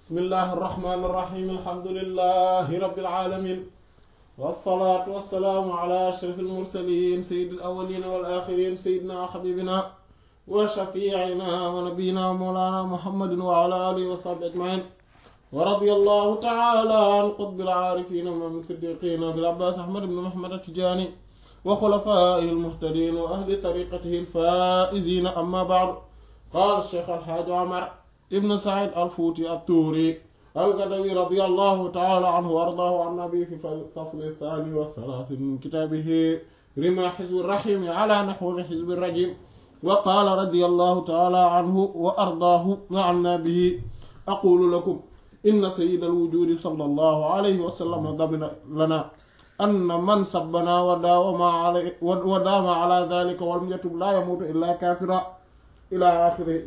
bismillahi irrahmani irrahim alhamdulilahi rabbil alamin wassalaatu wassalaamu ala ashraf almursalin sayidi alawalina wal axirin sayidina wa xabibina wa shafiicina wa nabiyina wa mawlana muhammadin wa ala alihi wa sahbi ajmain wa radi allahu taala an qutbil aarifina min siddiqina bil abbas ahmad ibn muhammad atijani wa xulafaihi almuhtadin wa ahli tariqatihi alfaizina amma baadu qaala cheikh alxaaji omar ibn said alfuuti attuuri algadawi radi allahu taala anhu wa ardaahu an nabi fi fasli thani wa thalaathi min kitaabihi rima xizbi rahimi ala naxwi xizbi rajim wa qaala radi allahu taala anhu wa ardaahu wa anna bihi aqulu lakum inna sayyida alwujudi sallallahu alayhi wa sallam damina lana anna man sabbana wa daawama alay wa daama ala dhalika walam yatub laa yamuutu illa kaafira ila axiri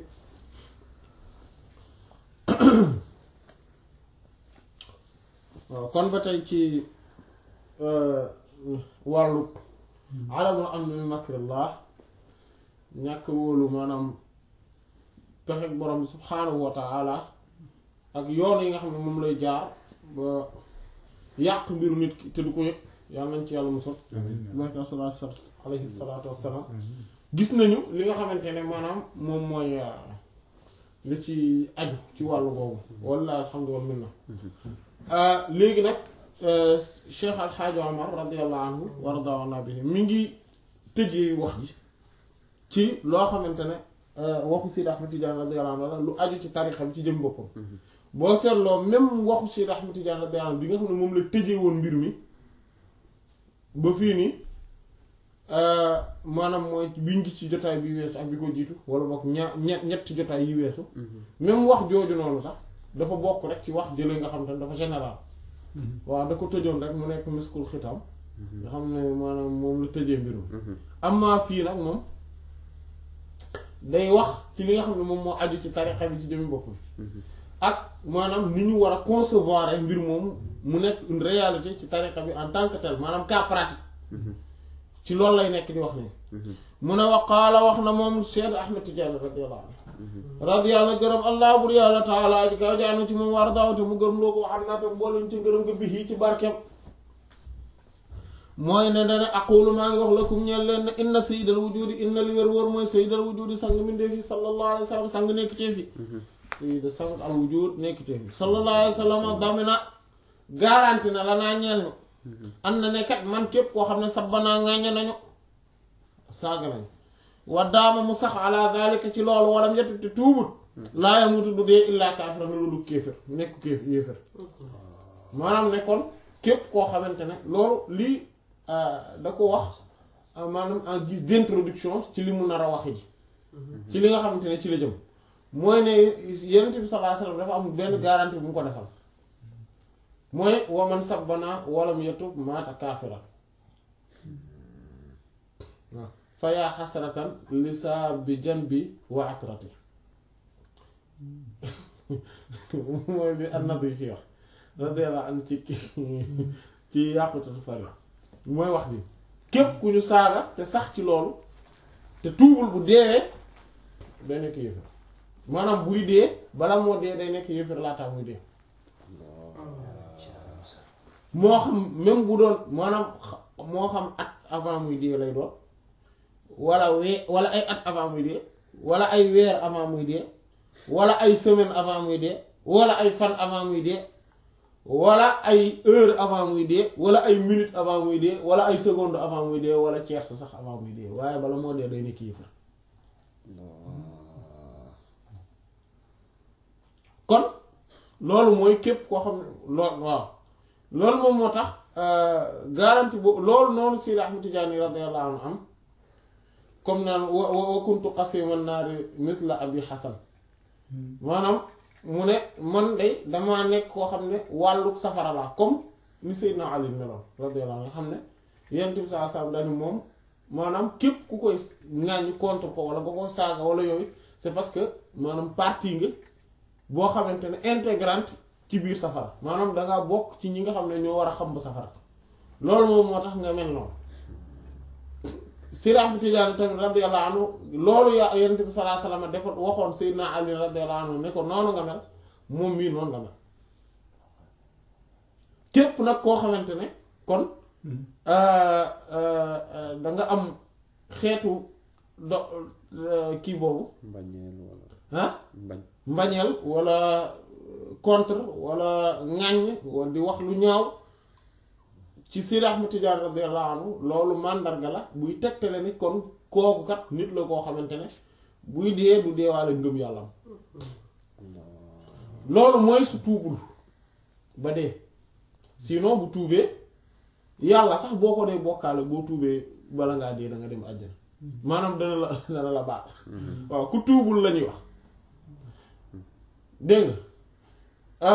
waaw kon ba tey ci wàllu alamul amni min makrillah ñàkk wóolu maanaam pexek borom bi subhaanahu wa taala ak yoon yi nga xam ne moom lay jaar ba yàq mbiru nit ki te du ko yëg yàlla nañ ci yàlla musal barka salaatu alayhi salaatu wassalaam gis nañu li nga xamante ne maanaam moom mooy li ci aju ci wàllu boobu walla alhamdulilah min na léegi nag Cheikh Alxaaji Omar radiallahu anhu wa radawana bihi mi ngi tëjee wax ji ci loo xamante ne waxu Sidi Ahmed Tidiane radiallahu anhu lu aju ci tarixa bi ci jëm boppam boo seetloo même waxu Sidi Ahmed Tidiane radiallahu anhu bi nga xam ne moom la tëjee woon mbir mi ba fii nii maanaam mooy biñ gis ci jotaay bi weesu ak bi ko jiitu wala boog ña ñett ñetti jotaay yi weesu même wax jooju noonu sax dafa bokk rek ci wax jële nga xam te ne dafa général waaw da ko tëjoon rek mu nekk miskul xitam nga xam ne maanaam moom la tëjee mbir mi amma fii nag moom day wax ci li nga xam ne moom moo aju ci tarixa bi ci jëmi boppam ak maanaam ni ñu war a concevoir ay mbir moom mu nekk une réalité ci tarixa bi en tant que tel maanaam cas pratique ci loolu lay nekk di wax ne mu ne waqaala wax na moom Cheikh Ahmed Tidiane radiyallahu anhu radiyallahu gërëm allah bur yàlla taala ji kaw jaanu ci moom war daawte mu gërëm loo ko wax naa te mbooluñ ci gërëm nga bi ci barkeem mooy ne dane aqulu maa ngi wax lakum ñeel leen ne inna sayyidal wujudi inna li wér wóor mooy sayyidal wujudi sang mindee fi sallallahu alayhi wa sallam sang nekk tee fi sayyid sang al wujud nekk tee fi sallallahu alayhi wa sallam damina garanti na la naa ñeel ñu am na ne kat man képp koo xam ne sabbanaa ŋàññe nañu saaga nañu wa daama mu sax ala dalika ci loolu walam yetu te tuubut laa yamutu du dee illaa kaafira na lu du kéefër nekk kéef yéefër maanaam ne kon képp koo xamante ne loolu lii da ko wax maanaam en guise d'introduction ci li mu nar a wax ji ci li nga xamante ne ci la jëm mooy ne yenent bi sallallahu alayhi wasallam dafa am benn garantie bu mu ko defal mooy waman sabbana walam yatub maata kaafira waaw fa yaa xasratan lisaa bi jan bi wa atrati mooy bi annab yi fi wax radiyallahu an ci ci yàqutatu fari mooy wax bi képp ku ñu saaga te sax ci loolu te tuubul bu deewee day nekk yéefar maanaam buy dee bala moo dee day nekk yéefar laataa muy dee moo xam même bu doon maanaam moo xam at avant muy dee lay doon wala wee wala ay at avant muy dee wala ay weer avant muy dee wala ay semaine avant muy dee wala ay fan avant muy dee wala ay heure avant muy dee wala ay minute avant muy dee wala ay seconde avant muy dee wala tierce sax avant muy dee waaye bala moo dee day nekk yéefar kon loolu mooy képp koo xam ne loolu waaw loolu moom moo tax garantie boobu loolu noonu Sidi Ahmed Tidiane radiyallahu anhu am comme naan wa wa kuntu qasiman naari misla abi Hasan maanaam mu ne man de damaa nekk koo xam ne wàllu safara laa comme ni Seydina Ali meloon radiyallahu anhu nga xam ne Yonent bi sallallahu alayhi wasallam dañu moom maanaam képp ku koy ŋàññ contre ko wala nga koy saaga wala yooyu c'est parce que maanaam partie nga boo xamante ne intégrante ci biir safara maanaam dangaa bokk ci ñi nga xam ne ñoo war a xam ba safara loolu moom moo tax nga mel noonu Sidi Ahmed Tidiane tamit radiyallahu anhu loolu yaa Yonent bi sallallahu alayhi wasallam dafa waxoon Seydina Ali radiyallahu anhu ne ko noonu nga mel moom mii noonu la mel képp nag koo xamante ne kon da nga am xeetu do kii boobu mbañeel wala ah mbañ mbañeel wala contre wala ŋàññ wala di wax lu ñaaw ci Seydi Ahmad Tijaan radiyallahu anhu loolu màndarga la buy tegtale ni kon kooku kat nit la koo xamante ne buy dee du deewaale ngëm yàlla am loolu mooy su tuubul ba dee sinon bu tuubee yàlla sax boo ko dee bokkaale boo tuubee bala ngaa dee da nga dem àjjana maanaam dana la dana la baat waaw ku tuubul la ñuy wax dégg nga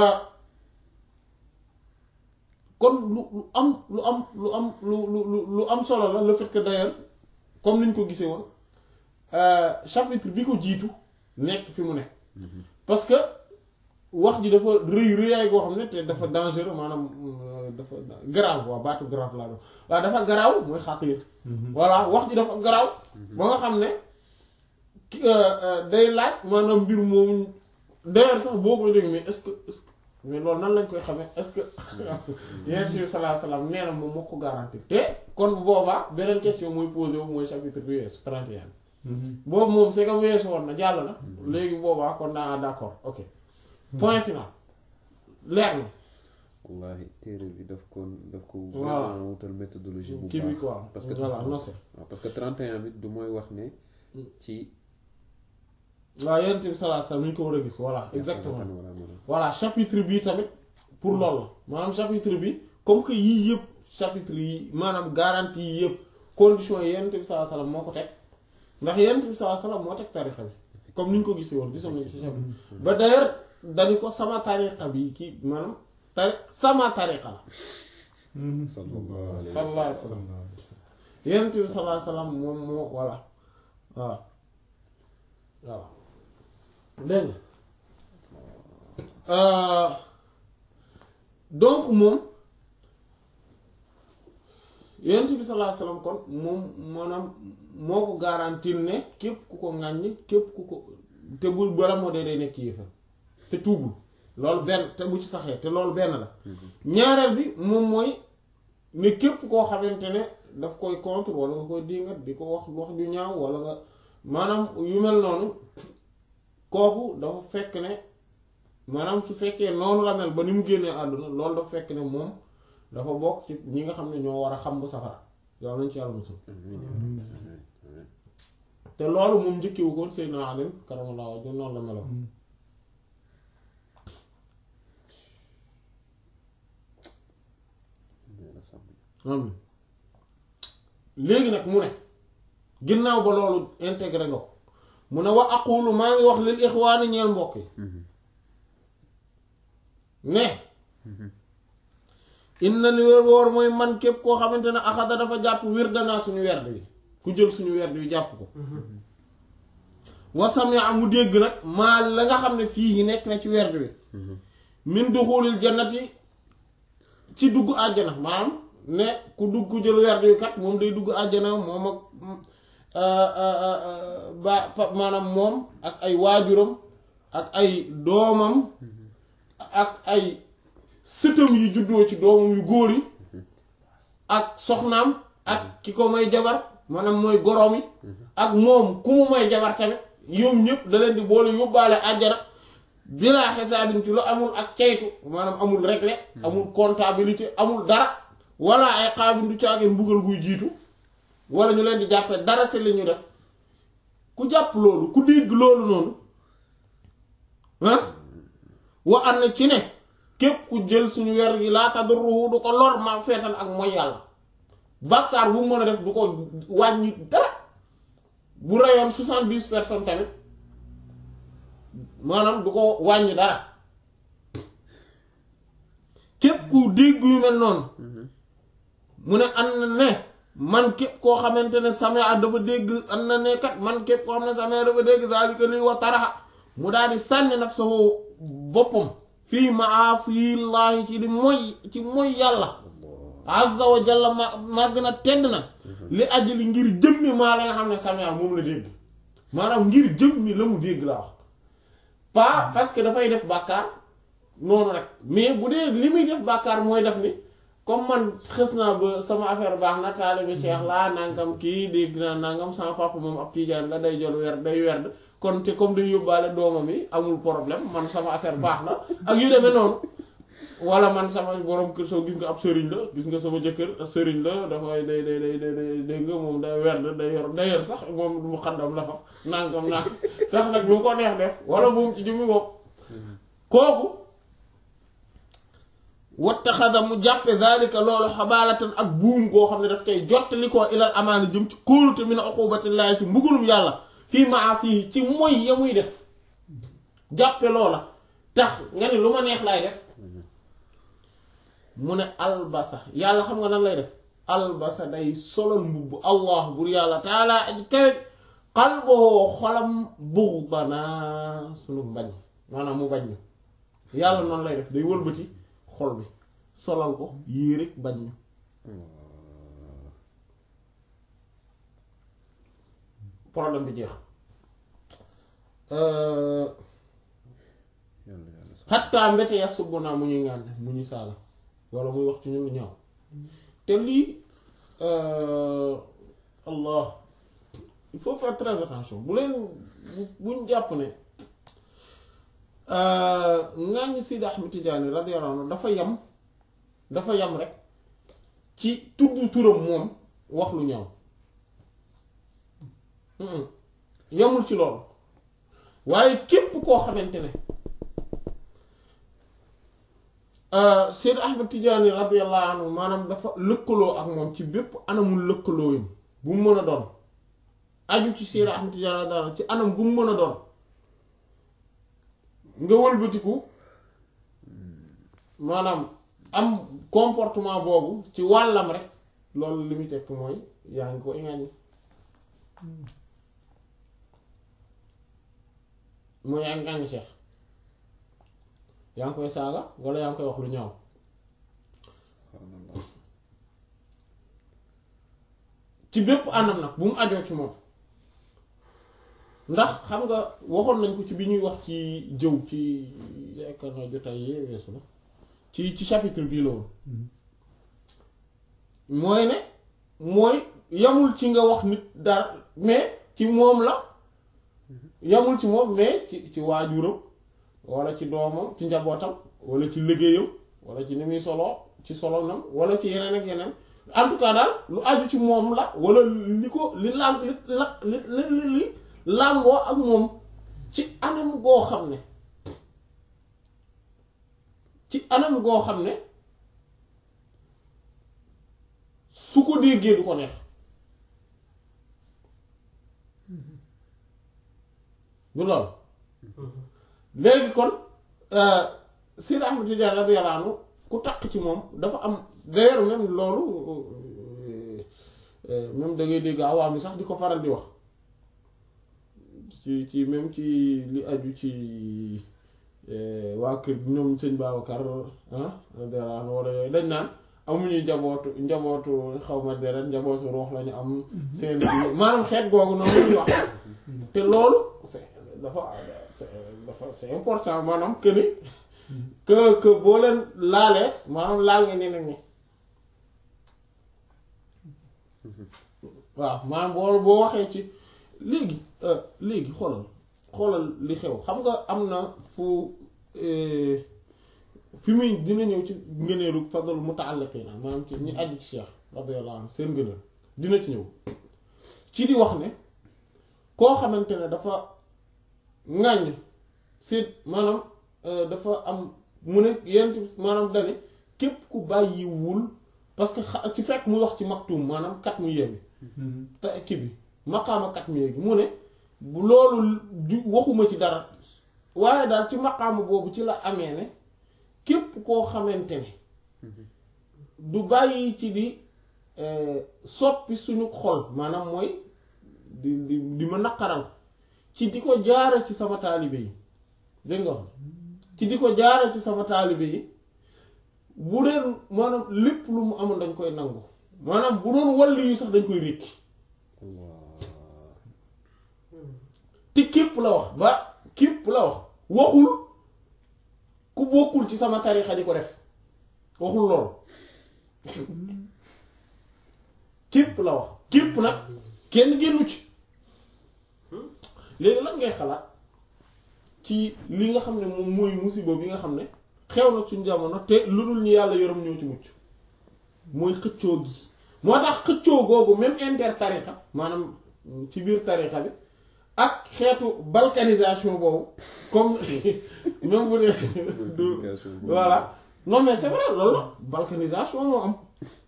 kon lu lu am lu am lu am lu lu lu am solo la le fait que d'ailleurs comme niñ ko gisee woon chapitre bi ko jiitu nekk fi mu nekk parce que wax ji dafa rëy rëyaay goo xam ne te dafa dangereux maanaam dafa garaaw waaw baatu grave laa doon waaw dafa garaaw mooy xaqiir voilà wax ji dafa garaaw ba nga xam ne day laaj maanaam mbir moomu d'ailleurs sax boo koy dégg mais est-ce que est-ce que mais loolu nan lañ koy xamee est-ce que yonent bi sallallahu alayhi wasallam nee na moom moo ko garanti te kon bu boobaa beneen question mooy posé wu mooy chapitre bi weesu 31 boobu moom c'est que weesu woon na jàll na léegi boobaa kon naa d'accord ok point final leer na wallahi téere bi daf ko daf ko Voilà. vraiment wutal méthodologie bu kii bi baax quoi parce que voilà non c'est waaw parce que 31 bi du mooy wax ne ci waaw yonent bi sallallahu alayhi wasallam ni ñu ko war a gis voilà exactement voilà voilà voilà chapitre bi tamit pour loolu la maanaam chapitre bi comme que yii yëpp chapitre yi maanaam garantie yii yëpp conditions yi yonent bi sallallahu alayhi wasallam moo ko teg ndax yonent bi sallallahu alayhi wasallam moo teg tarixa bi comme ni ñu ko gisee woon gisoon nañ ci chapitre ba d'ailleurs dañu ko sama tarixa bi kii maanaam tari sama tarixa la sallallahu alayhi wa sallallahu alayhi wasallam yonent bi sallallahu alayhi wasallam moom moo voilà waaw waaw dégg nga donc moom yonent bi sallallahu alayhi wasallam kon moom maanaam moo ko garantir ne képp ku ko ŋàññ képp ku ko te bu bala moo dee day nekk yéefar te tuubul loolu benn te bu ci saxee te loolu benn la ñaareel bi moom mooy ne képp koo xamante ne daf koy contre wala nga koy dingat di ko wax wax ju ñaaw wala nga maanaam yu mel noonu kooku dafa fekk ne maanaam su fekkee noonu la mel ba ni mu génnee àdduna loolu dafa fekk ne moom dafa bokk ci ñi nga xam ne ñoo war a xam bu safara yow nañ ci yàlla musul te loolu moom njëkkiwu ko Seydina Ali karamallahu wajhu noonu la meloon am léegi nag mu ne ginnaaw ba loolu intégré nga ko mu ne wa aqulu maa ngi wax lil ixwaani ñeel mbokk yi ne inna li wér woor mooy man képp koo xamante ne axada dafa jàpp wir danaa suñu werd wi ku jël suñu werd wi jàpp ko wasam ya mu dégg nag maa la nga xam ne fii nekk na ci werd wi min duxulil jannati ci dugg àjjana maanaam ne ku dugg ku jël werd wi kat moom day dugg àjjana moom ak ba maanaam moom ak ay waajuram ak ay doomam ak ay sëtam yi juddoo ci doomam yu góor yi ak soxnaam ak ki ko may jabar maanaam mooy goroom yi ak moom ku mu may jabar tamit yoom ñëpp da leen di boole yóbbaale àjjana bilaa xisaabin ci lu amul ak ceytu maanaam amul réglé amul comptabilité amul dara wala ay xaabin du caageen mbugal guy jiitu wala ñu leen di jàppee dara si li ñu def ku jàpp loolu ku dégg loolu noonu ah wa am na ci ne képp ku jël suñu wer gi laa tadurruhu du ko lor ma feetal ak mooy yàlla bàkkaar bu mu mën a def du ko wàññi dara bu reyoon soixante-dix personnes tamit maanaam du ko wàññi dara képp ku dégg yu mel noonu mu ne an na ne man képp koo xamante ne samea dafa dégg an na ne kat man képp koo xam ne samea dafa dégg zalika lii wa taraxa mu daal di sànni nafsahu boppam fii maasiyillaahi ci di moy ci moy yàlla azza wa jalla ma màgg na tedd na li ajli ngir jëmmi maa la nga xam ne samea moom la dégg maanaam ngir jëmmi la mu dégg la wax pas parce que dafay def bàkkaar noonu rek mais bu dee li muy def bàkkaar mooy def ni comme man xës naa ba sama affaire baax na taalibe Cheikh laa nangam kii dégg naa nangam sama papa moom ab tijaan la day jël werd day werd kon te comme day yóbbaale doomam yi amul problème man sama affaire baax na ak yu demee noonu wala man sama borom kër soo gis nga ab sëriñ la gis nga sama jëkkër sëriñ la dafay day day day day dégg nga moom day werd day yor day yor sax moom mu xaddam la faf nangam nang tax nag lu ko neex def wala moom ci jëmmi bopp kooku wattaxada mu jàppe zalika loolu xabaalatan ak buum goo xam ne daf koy jottali koo ilal amaana jëm ci kóolute min uqubatillahi ci mbugulum yàlla fii maasi ci moy ya muy def jàppe loola tax nga ne lu ma neex laay def mu ne albasa yàlla xam nga nan lay def albasa day solal mbubb allah bur yàlla taala aji kawe xalboo xolam buxdana sunu mbañ maanaam mu bañ ñu yàlla noonu lay def day wëlbati xol bi solal ko yéere bañ ñu problème bi jeex xattaa mbete ya subb naa mu ñuy ngànne mu ñuy saaga wala muy wax ci ñu lu ñaaw te lii allah il faut faire très attention bu leen buñ jàpp ne ngàññ Sidi Ahmed Tidiane radiyallahu anhu dafa yam dafa yam rek ci tudd turam moom wax lu ñaaw yamul ci loolu waaye képp koo xamante ne Sidi Ahmed Tidiane radiyallahu anhu maanaam dafa lëkkaloo ak moom ci bépp anamul lëkkaloo yam bu mu mën a doon aju ci Sidi Ahmed Tidiane radiyallahu anhu ci anam bu mu mën a doon nga wëlbatiku maanaam am comportement boobu ci wàllam rek loolu li muy tekk mooy yaa ngi ko iŋaañi mooy yaa ngi ŋaañi Cheikh yaa ngi koy saaga walla yaa ngi koy wax lu ñaaw ci bépp anam nag bu mu ajoo ci moom ndax xam nga waxoon nañ ko ci bi ñuy wax ci jëw ci yaakaar naa jotaay yee weesu la ci ci chapitre bii la woon mooy ne mooy yamul ci nga wax nit dara mais ci moom la yamul ci moom mais ci ci waajuram walla ci doomam ci njabootam walla ci liggéeyam walla ci ni muy soloo ci solonam walla ci yeneen ak yeneen en tout cas daal lu aju ci moom la walla li ko li lam li la li li li làmboo ak moom ci anam goo xam ne ci anam goo xam ne su ko déggee du ko neex du loolu léegi kon Seydi Ahmad Tijaan radiyallaahu anhu ku takk ci moom dafa am d'ailleurs même loolu même da ngay dégg awaam yi sax di ko faral di wax ci ci même ci li aju ci waa kër ñoom sëñ Babacar ah radiyallaahu anhu wala yooyu dañ naan amuñu njabootu njabootu xaw ma deret njabootu ruux lañu am seen maanaam xeet googu noonu ñuy wax te loolu c'est dafa dafa c'est important maanaam que ni que que boo leen laalee maanaam laal nga ñeneen ñi waaw maanaam boo boo waxee ci léegi léegi xoolal xoolal li xew xam nga am na fu fi muy dina ñëw ci ngëneelu fadl muta'alliqina maanaam ci ñi aju ci Cheikh radiyallahu anhu seen ngëneel dina ci ñëw ci di wax ne koo xamante ne dafa ŋàññ si maanaam dafa am mu ne yenn maanaam dane képp ku bàyyiwul parce que ci fekk muy wax ci maktum maanaam kat mu yeewi te kii bi maqaama kat mu yeewi mu ne loolu ju waxuma ci dara waaye daal ci maqaama boobu ci la amee ne képp koo xamante ne du bàyyi ci di soppi suñu xol maanaam mooy di di di ma naqaral ci di ko jaare ci sama taalibe yi dégg nga wax ci di ko jaare ci sama taalibe yi bu deen maanaam lépp lu mu amoon dañ koy nangu maanaam bu doon walli yi sax dañ koy rékki te képp la wax ba képp la wax waxul ku bokkul nekkul ci sama tarixa di ko def waxul loolu képp la wax képp nag kenn génnu ci léegi lan ngay xalaat ci li nga xam ne moom mooy musiba bi nga xam ne xew na suñ jamono te lu dul ñu yàlla yërëm ñoo ci mucc mooy xëccoo gi moo tax xëccoo googu même inter tarixa maanaam ci biir tarixa bi ak xeetu balkanisation boobu comme même bu dee du voilà non mais c'est vrai loolu la balkanisation moo am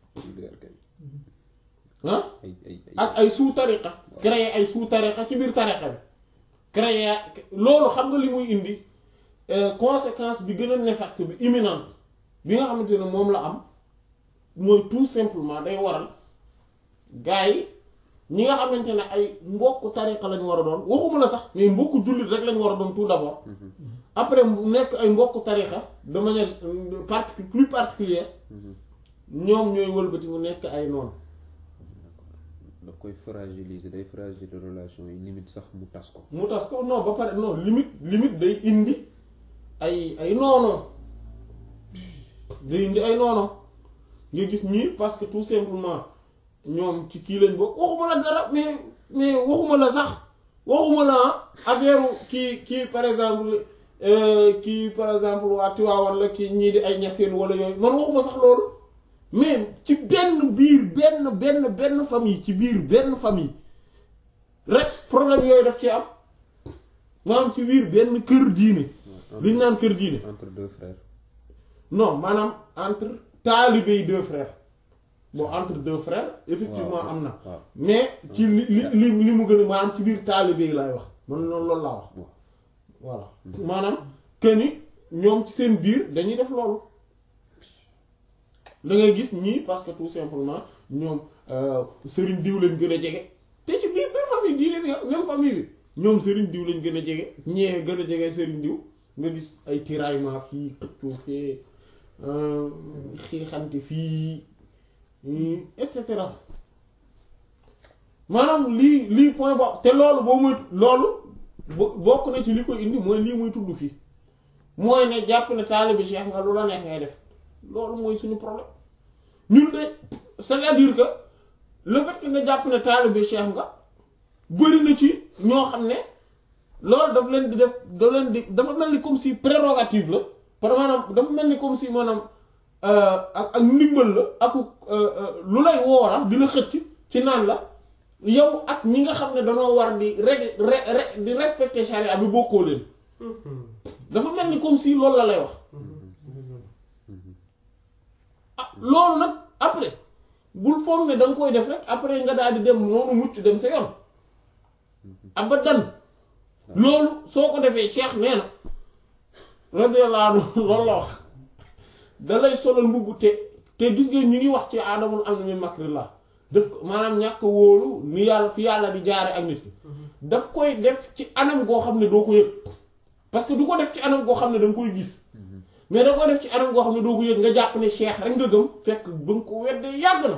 ah ay ay ay ak ay sous tariqa créer ay sous tariqa ci biir tariqa bi créer loolu xam nga li muy indi euh, conséquence bi gën a néfaste bi imminente bi nga xamante ne moom la am mooy tout simplement day waral gars yi ñi nga xamante ne ay mbokk tariqa lañu war a doon waxuma la sax mais mbokk jullit rek lañu war a doon tout d'abord après mu nekk ay mbokk tariqa de manière euh, parti plus particulière ñoom ñooy wëlbati mu nekk ay noonu daf koy fragiliser day fragiliser relation yi limite sax mu tas ko mu tas ko non ba pare non limite limite day indi ay ay noono day indi ay noono nga gis ñii parce que tout simplement ñoom ci kii lañ bokk waxuma la dara mais mais waxuma la sax waxuma la affaire kii kii par exemple euh, kii par exemple waa Tiwaawan la kii ñii di ay ñaseen wala yooyu man waxuma sax loolu mais ci benn biir benn benn benn famille ci biir benn famille rek problème yooyu daf ci am maanaam ci biir benn kër diine li ñu naan kër diine entre deux frères non maanaam entre taalibe yi deux frères bon entre deux frères effectivement waaw, am na waaw. mais ci li li li li mu gën a maanaam ci biir taalibe yi laay wax man loolu loolu laa wax waaw voilà maanaam que ni ñoom ci seen biir dañuy def loolu da ngay gis ñii parce que tout simplement ñoom euh, sëriñ diw lañ gën a jege te ci biir biir famille diine bi même famille bi ñoom sëriñ diw lañ gën a jege ñee gën a jege sëriñ diw nga gis ay tiraillement fii xëccoo fee euh, xiixante fii hmm, et cetera maanaam lii lii point boo te loolu boo muy loolu bo- bokk na ci li koy indi mooy lii muy tudd fii mooy ne jàpp ne taalibe cheikh nga lu la neex ngay def loolu mooy suñu problème ñun de c'est-à-dire que le fait que nga jàpp ne taalibe cheikh nga bëri na ci ñoo xam ne loolu daf leen di def daf leen di dafa mel ni comme si prérogative la par maanaam dafa mel ni comme si maanaam euh, ak ak ndimbal la ak lu lay woora dina xëcc ci naan la yow ak ñi nga xam ne danoo war di reg re re di respecter charia bi bokkoo leen dafa mel ni comme si loolu la lay wax ah loolu nag après bul foog ne da nga koy def rek après nga daal di dem noonu mucc dem sa yoon abadan loolu soo ko defee cheikh nee na radiyallahu anhu loolu la wax da lay solal mbubb te te gis nga ñu ngi wax ci aadamul am na min makrillah daf ko maanaam ñàkk wóolu ni yàlla fi yàlla di jaare ak nit ki daf koy def ci anam goo xam ne doo ko yëg parce que du ko def ci anam goo xam ne da nga koy gis mais da koy def ci anam goo xam ne doo ko yëg nga jàpp ne cheikh rek nga gëm fekk ba nga ko weddee yàgg na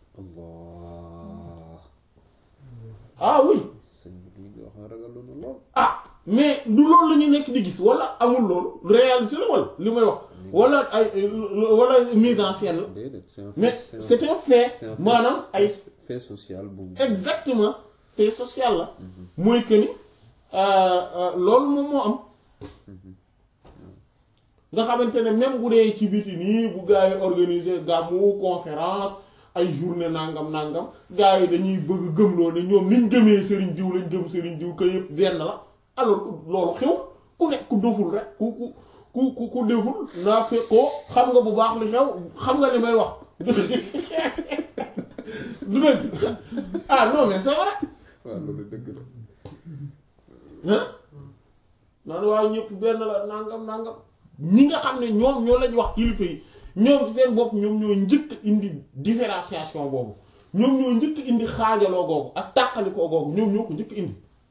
allah ah oui sëñ bi lii nga wax na ragaloon na lool ah mais du loolu la ñu nekk di gis wala amul loolu réalité la wala li may wax wala ay wala mise en scène la déedéet c'est un mais fait- c'est un fait c'est un fait- maanaam ay fait social bu exactement fait social la mooy que ni euh, euh, loolu moom moo am nga xamante ne même bu dee ci biti nii bu gars yi organiser gàmmu conférence ay journée nangam nangam gars yi dañuy bëgg gëmloo ne ñoom niñ gëmee sëriñ diw lañ gëm sëriñ diw ka yëpp benn la alors que loolu xew ku nekk ku doful rek ku ku ku ku ku deful naa fekkoo xam nga bu baax li xew xam nga li may wax du dëgg ah non mais c'est vrai waaw loolu dëgg la ah naan waaw ñëpp benn la nangam nangam ñi nga xam ne ñoom ñoo lañ wax kilifa yi ñoom ci seen bopp ñoom ñoo njëkk indi différenciation boobu ñoom ñoo njëkk indi xaajaloo googu ak tàqalikoo googu ñoom ñoo ko njëkk indi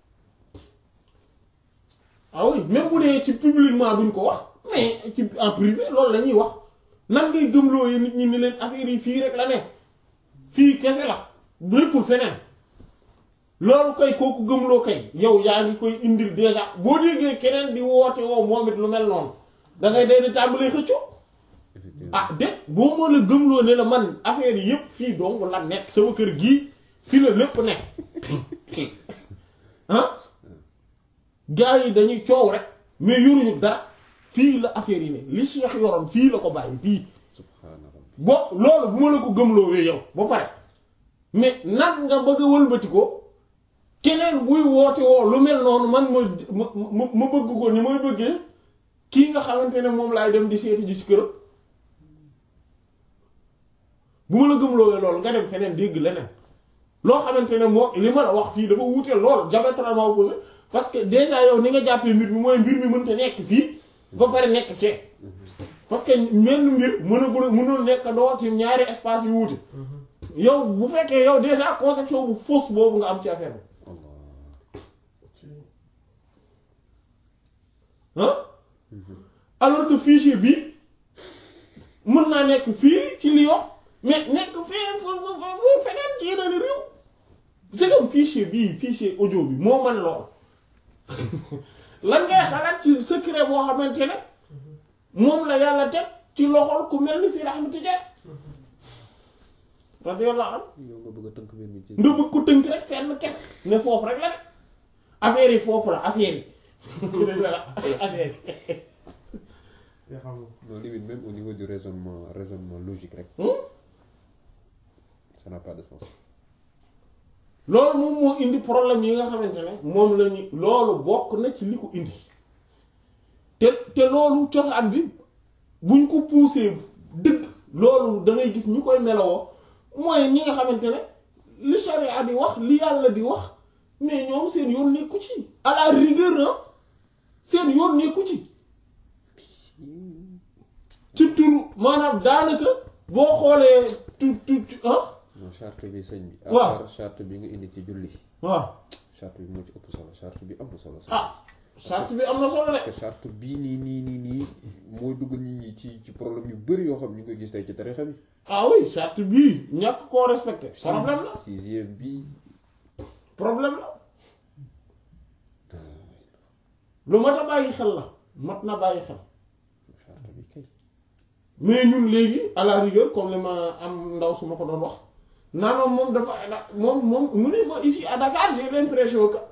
ah oui même bu dee ci publiquement duñ ko wax mais ci en privé loolu la ñuy wax nan ngay gëmloo yi nit ñi ni leen affaire yi fii rek la ne fii kese la nekkul feneen loolu koy kooku gëmloo kay yow yaa ngi koy indil déjà boo déggee keneen di woote woo moom it lu mel noonu da ngay day di tàmbalee xëccoo effectivement ah de boo moo la gëmloo ne la man affaire yi yëpp fii donc la nekk sama kër gii fii la lépp nekk ah gars yi dañuy coow rek mais yoruñu dara fii la affaire yi ne li Cheikh yoroon fii la ko bàyyi fii subhaana rabbi bo loolu bu ma la ko gëmloo wee yow ba pare mais nag nga bëgg a wëlbati ko keneen buy woote woo lu mel noonu man ma ma ma bëgg ko ni may bëggee kii nga xamante ne moom laay dem di seeti ji ci këram bu ma la gëmloowee loolu nga dem feneen dégg leneen loo xamante ne moo li ma la wax fii dafa wuute lool diamétralement opposé parce que déjà yow ni nga jàppee mbir mi mooy mbir mi mënta nekk fii ba pare nekk fee parce que menn mbir mënagul mënul nekk doo ci ñaari espace yu wuute yow bu fekkee yow déjà conception bu fausse boobu nga am ci affaire bi allah ah alors que fichier bi mën naa nekk fii ci Lyon mais nekk fee fa fa fa feneen ci yeneen réew c'est comme fichier bii fichier audio bi moo mën lool lan ngay xalaat ci secret boo xamante ne moom la yàlla teg ci loxol ku mel ni si Ahmed Tidiane radiyallahu anhu yow nga bëgg a tënk mbir mi ci nga bëgg ko tënk rek fenn kenn ne foofu rek la de affaire yi foofu la affaire yi affaire yi te xam nga non limite même au niveau du raisonnement raisonnement logique rek Hmm? ça n'a pas de sens loolu moom moo indi problème yi nga xamante ne moom la ñu loolu bokk na ci li ko indi te te loolu cosaan bi buñ ko poussé dëgg loolu da ngay gis ñu koy melowoo mooy ñi nga xamante ne li charia di wax li yàlla di wax mais ñoom seen yoon nekku ci à la rigueur ah seen yoon nekku ci ci turu maanaam daanaka boo xoolee tu tu tu ah non charte bi sëñ bi à Waaw. part charte bi nga indi ci julli waaw charte bi moo ci ëpp solo charte bi am na solo sax ah charte bi am na solo de parce que charte bii nii nii nii nii mooy dugal nit ñi ci ci problème yu bëri yoo xam ñu ngi koy gis tey ci tarixa bi ah oui charte bii ñàkk koo respecté problème la sixième bi problème la lu mat a bàyyi xel la mat na bàyyi xel charte bi kay mais ñun léegi à la rigueur comme li ma am ndaw su ma ko doon wax naanoon moom dafa moom moom mu ne ma ici à Dakar j'ai l'impression que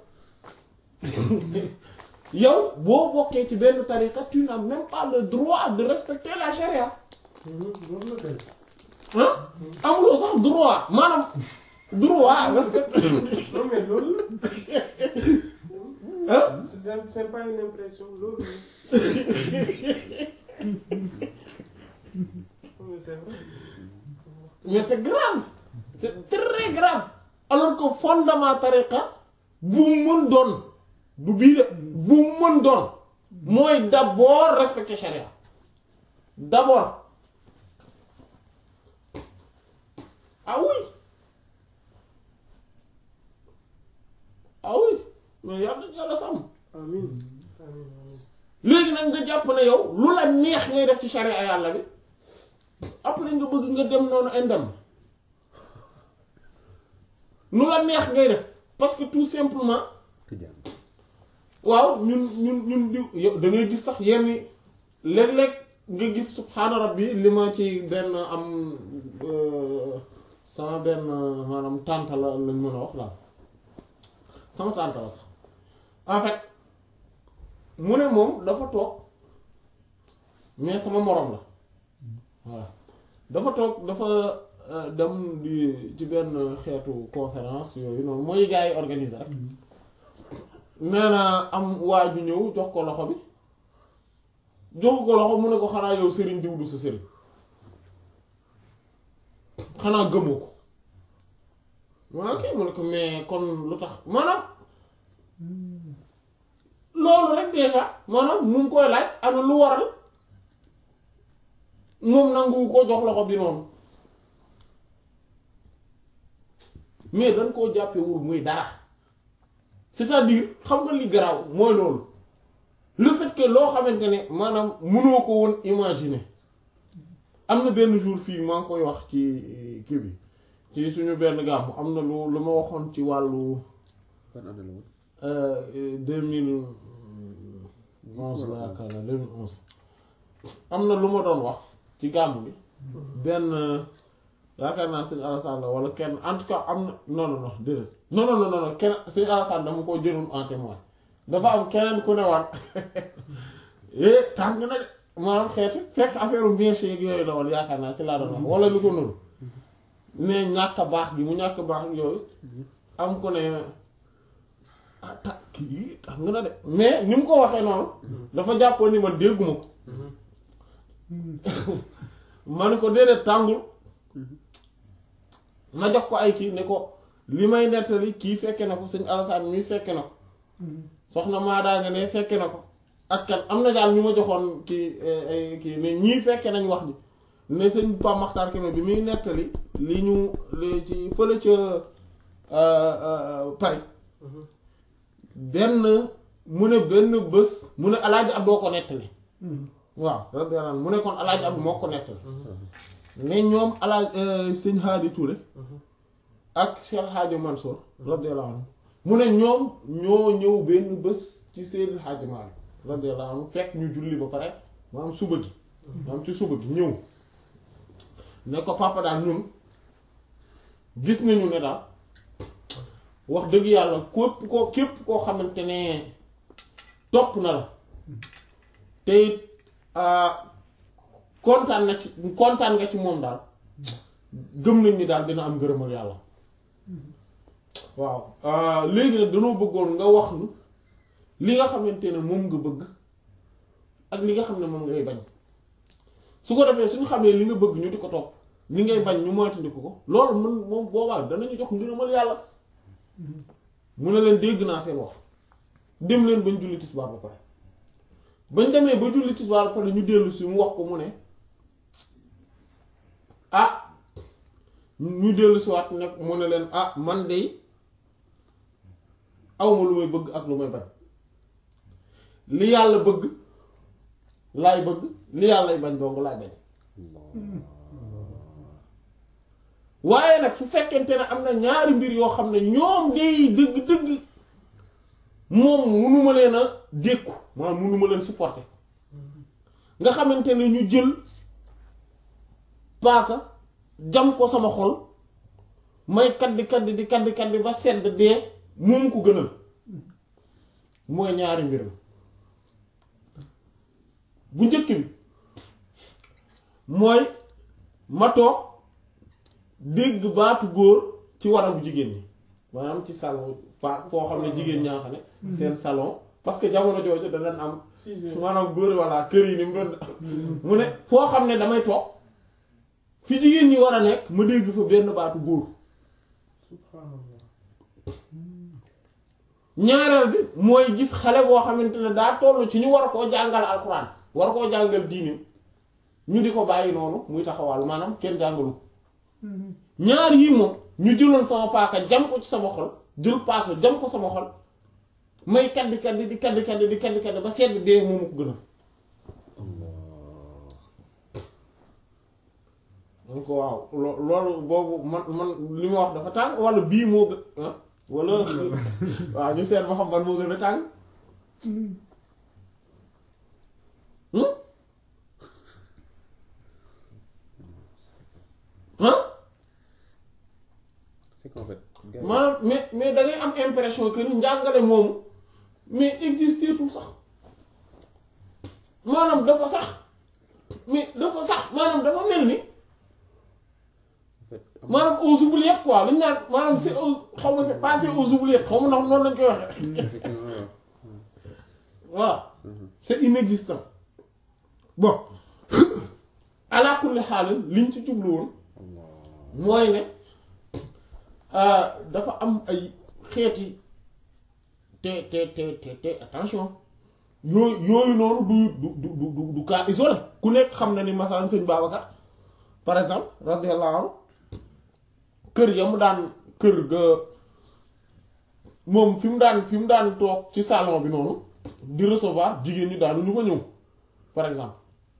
yow boo bokkee ci benn tariqa tu n'as même pas le droit de respecter la charia loolu la kay ah amuloo sax droit maanaam droit respecter non mais loolu ah la c'est c'est pas une impression loolu la mais c'est vrai mais c'est grave c'est très grave alors que fondement tariqa bu mu mën doon du bii de bu mu mën doon mooy d'abord respecter charia d'abord ah oui ah oui mais yàlla yàlla sàmm amiin amiin amiin léegi nag nga jàpp ne yow lu la neex ngay def ci charia yàlla bi après nga bëgg nga dem noonu indem lu la neex ngay def parce que tout simplement tijaan waaw ñun ñun ñun di yow da ngay gis sax yenn léeg-léeg nga gis subhaana rabbi li ma ci benn am euh, sama benn maanaam tànta la lañ mën a wax daal sama tànta la sax en fait mu ne moom dafa toog mais sama moroom la voilà dafa toog dafa euh, dem di ci benn xeetu conférence yooyu noonu mooy gars yi organiser rek nee na am waa ju ñëw jox ko loxo bi jox ko loxo mu ne ko xanaa yow sëriñ diw du sa sëriñ xanaa gëmoo ko waa kay mu ne ko mais kon lu tax maanaam loolu rek déjà maanaam mu ngi koy laaj ana lu waral moom nangu ko jox loxo bi noonu mais dañ koo jàppewul muy dara c'est-à-dire xam nga li garaaw mooy loolu le fait que loo xamante ne maanaam mënoo ko woon imaginer am na benn jour fii maa ngi koy wax ci kii bi ci suñu benn gàmm am na lu lu ma waxoon ci wàllu ban année la woon deux mille onze la yaakaar naa deux mille onze am na lu ma doon wax ci gàmmu gi benn yaakaar naa sëñ Alassane la wala kenn en tout cas am na non non non déedéet non non non non kenn sëñ Alassane dama ko jëloon en témoin dafa am keneen ku ne waat eh tàng na de maanaam xeeti fekk affaire bien yeeg yooyu la woon yaakaar naa ci laa doon wax wala lu ko nuru ne ñàkk a baax gi mu ñàkk a baax ak yooyu am ku ne ah ta kii tàng na de mais ni mu ko waxee noonu dafa jàppoon ni man dégguma ko ma ne ko déedéet tàngul ma jox ko ay kii ne ko li may nettali kii fekke na ko sëñ Alassane mi fekke na ko soxna Maadaa nga ne fekke na ko ak kan am na daal ñu ma joxoon kii ay kii ne ñii fekke nañ wax ji ne sëñ Pape Makhtar Kébé bi muy nettali li ñu li ci fële ca Paris benn mu ne benn bés mu ne alaaji ab doo ko nettali waaw radiyallahu anhu mu ne kon alaaji ab moo ko nettali ne ñoom alaaj sëñ Haadi Touré ak Cheikh Hadji Mansour radiyallahu anhu mu ne ñoom ñoo ñëw benn bés ci Seydil Hadji Malick radiyallahu anhu fekk ñu julli ba pare maanaam suba gi maanaam ci suba gi ñëw ne ko papa daal ñun gis nañu ne daal wax dëgg yàlla képp koo képp koo xamante ne topp na la te it kontaan na ci kontaan nga ci moom daal gëm nañ ni daal dina am ngërëmal yàlla waaw léegi nag dañoo bëggoon nga wax nu li nga xamante ne moom nga bëgg ak li nga xam ne moom ngay bañ su ko defee suñu xamee li nga bëgg ñu di ko topp li ngay bañ ñu moytandiku ko loolu mën moom boobaa danañu jox ngërëmal yàlla mu ne leen dégg naa seen wax dem leen bañ julli tisbaar ba pare bañ demee ba julli tisbaar ba pare ñu dellu si mu wax ko mu ne ah ñu dellu si waat nag mu ne leen ah man de awma lu may bëgg ak lu may bañ li yàlla bëgg laay bëgg li yàllay bañ dong laay bañ waaye nag su fekkente ne am na ñaari mbir yoo xam ne ñoom day dëgg-dëgg moom munuma leen a dékku maanaam munuma leen supporter nga xamante ne ñu jël paaka jam ko sama xol may kaddi kaddi di kaddi kaddi ba sedd dee moom ko gënal mooy ñaari mbir la bu njëkk bi mooy ma toog dégg baatu góor ci warabu jigéen ñi maanaam ci salon fa foo xam ne jigéen ñaa xam ne seen salon parce que jamono jooju da daan am maanaam góor walla kër yi ni mu doon mu ne foo xam ne damay toog fi jigéen ñi war a nekk ma dégg fa benn baatu góor subhanallah ñaareel bi mooy gis xale boo xamante ne daa toll ci ñu war koo jàngal alxuraan war koo jàngal diinim ñu di ko bàyyi noonu muy taxawal maanaam kenn jàngalu ko ñaar yii moom ñu jëloon sama paaka jam ko ci sama xol jël paaka jam ko sama xol may kaddi kaddi di kaddi kaddi di kaddi kaddi ba sedd dee moomu ko gënal man ko waaw lo- loolu boobu man man li ma wax dafa tàng wala bii moo gën ah wala waaw ñu seet ba xam ban moo gën a tàng hmm ah c'est qu'en fait gars yi- maanaam mais mais da ngay am impression que ni njàngale moomu mais existé tout sax maanaam dafa sax mais dafa sax maanaam dafa mel ni en fait am- maanaam aux oubliettes quoi li ñu naan maanaam c'est aux xaw ma c'est passé aux oubliettes xaw ma ndax noonu lañ koy waxee effectivement waaw. voilà c'est inexistant bon ala kulli xaalis liñ ci jublu woon Allah. mooy ne euh, dafa am ay xeeti te te te te te attention yooyu yooyu noonu du du du du du cas isolé ku nekk xam na ni masalan sëñ Babacar par exemple radiyallahu anhu kër ya mu daan kër ga moom fi mu daan fi mu daan toog ci salon bi noonu di recevoir jigéen ñi daanu ñu ko ñëw par exemple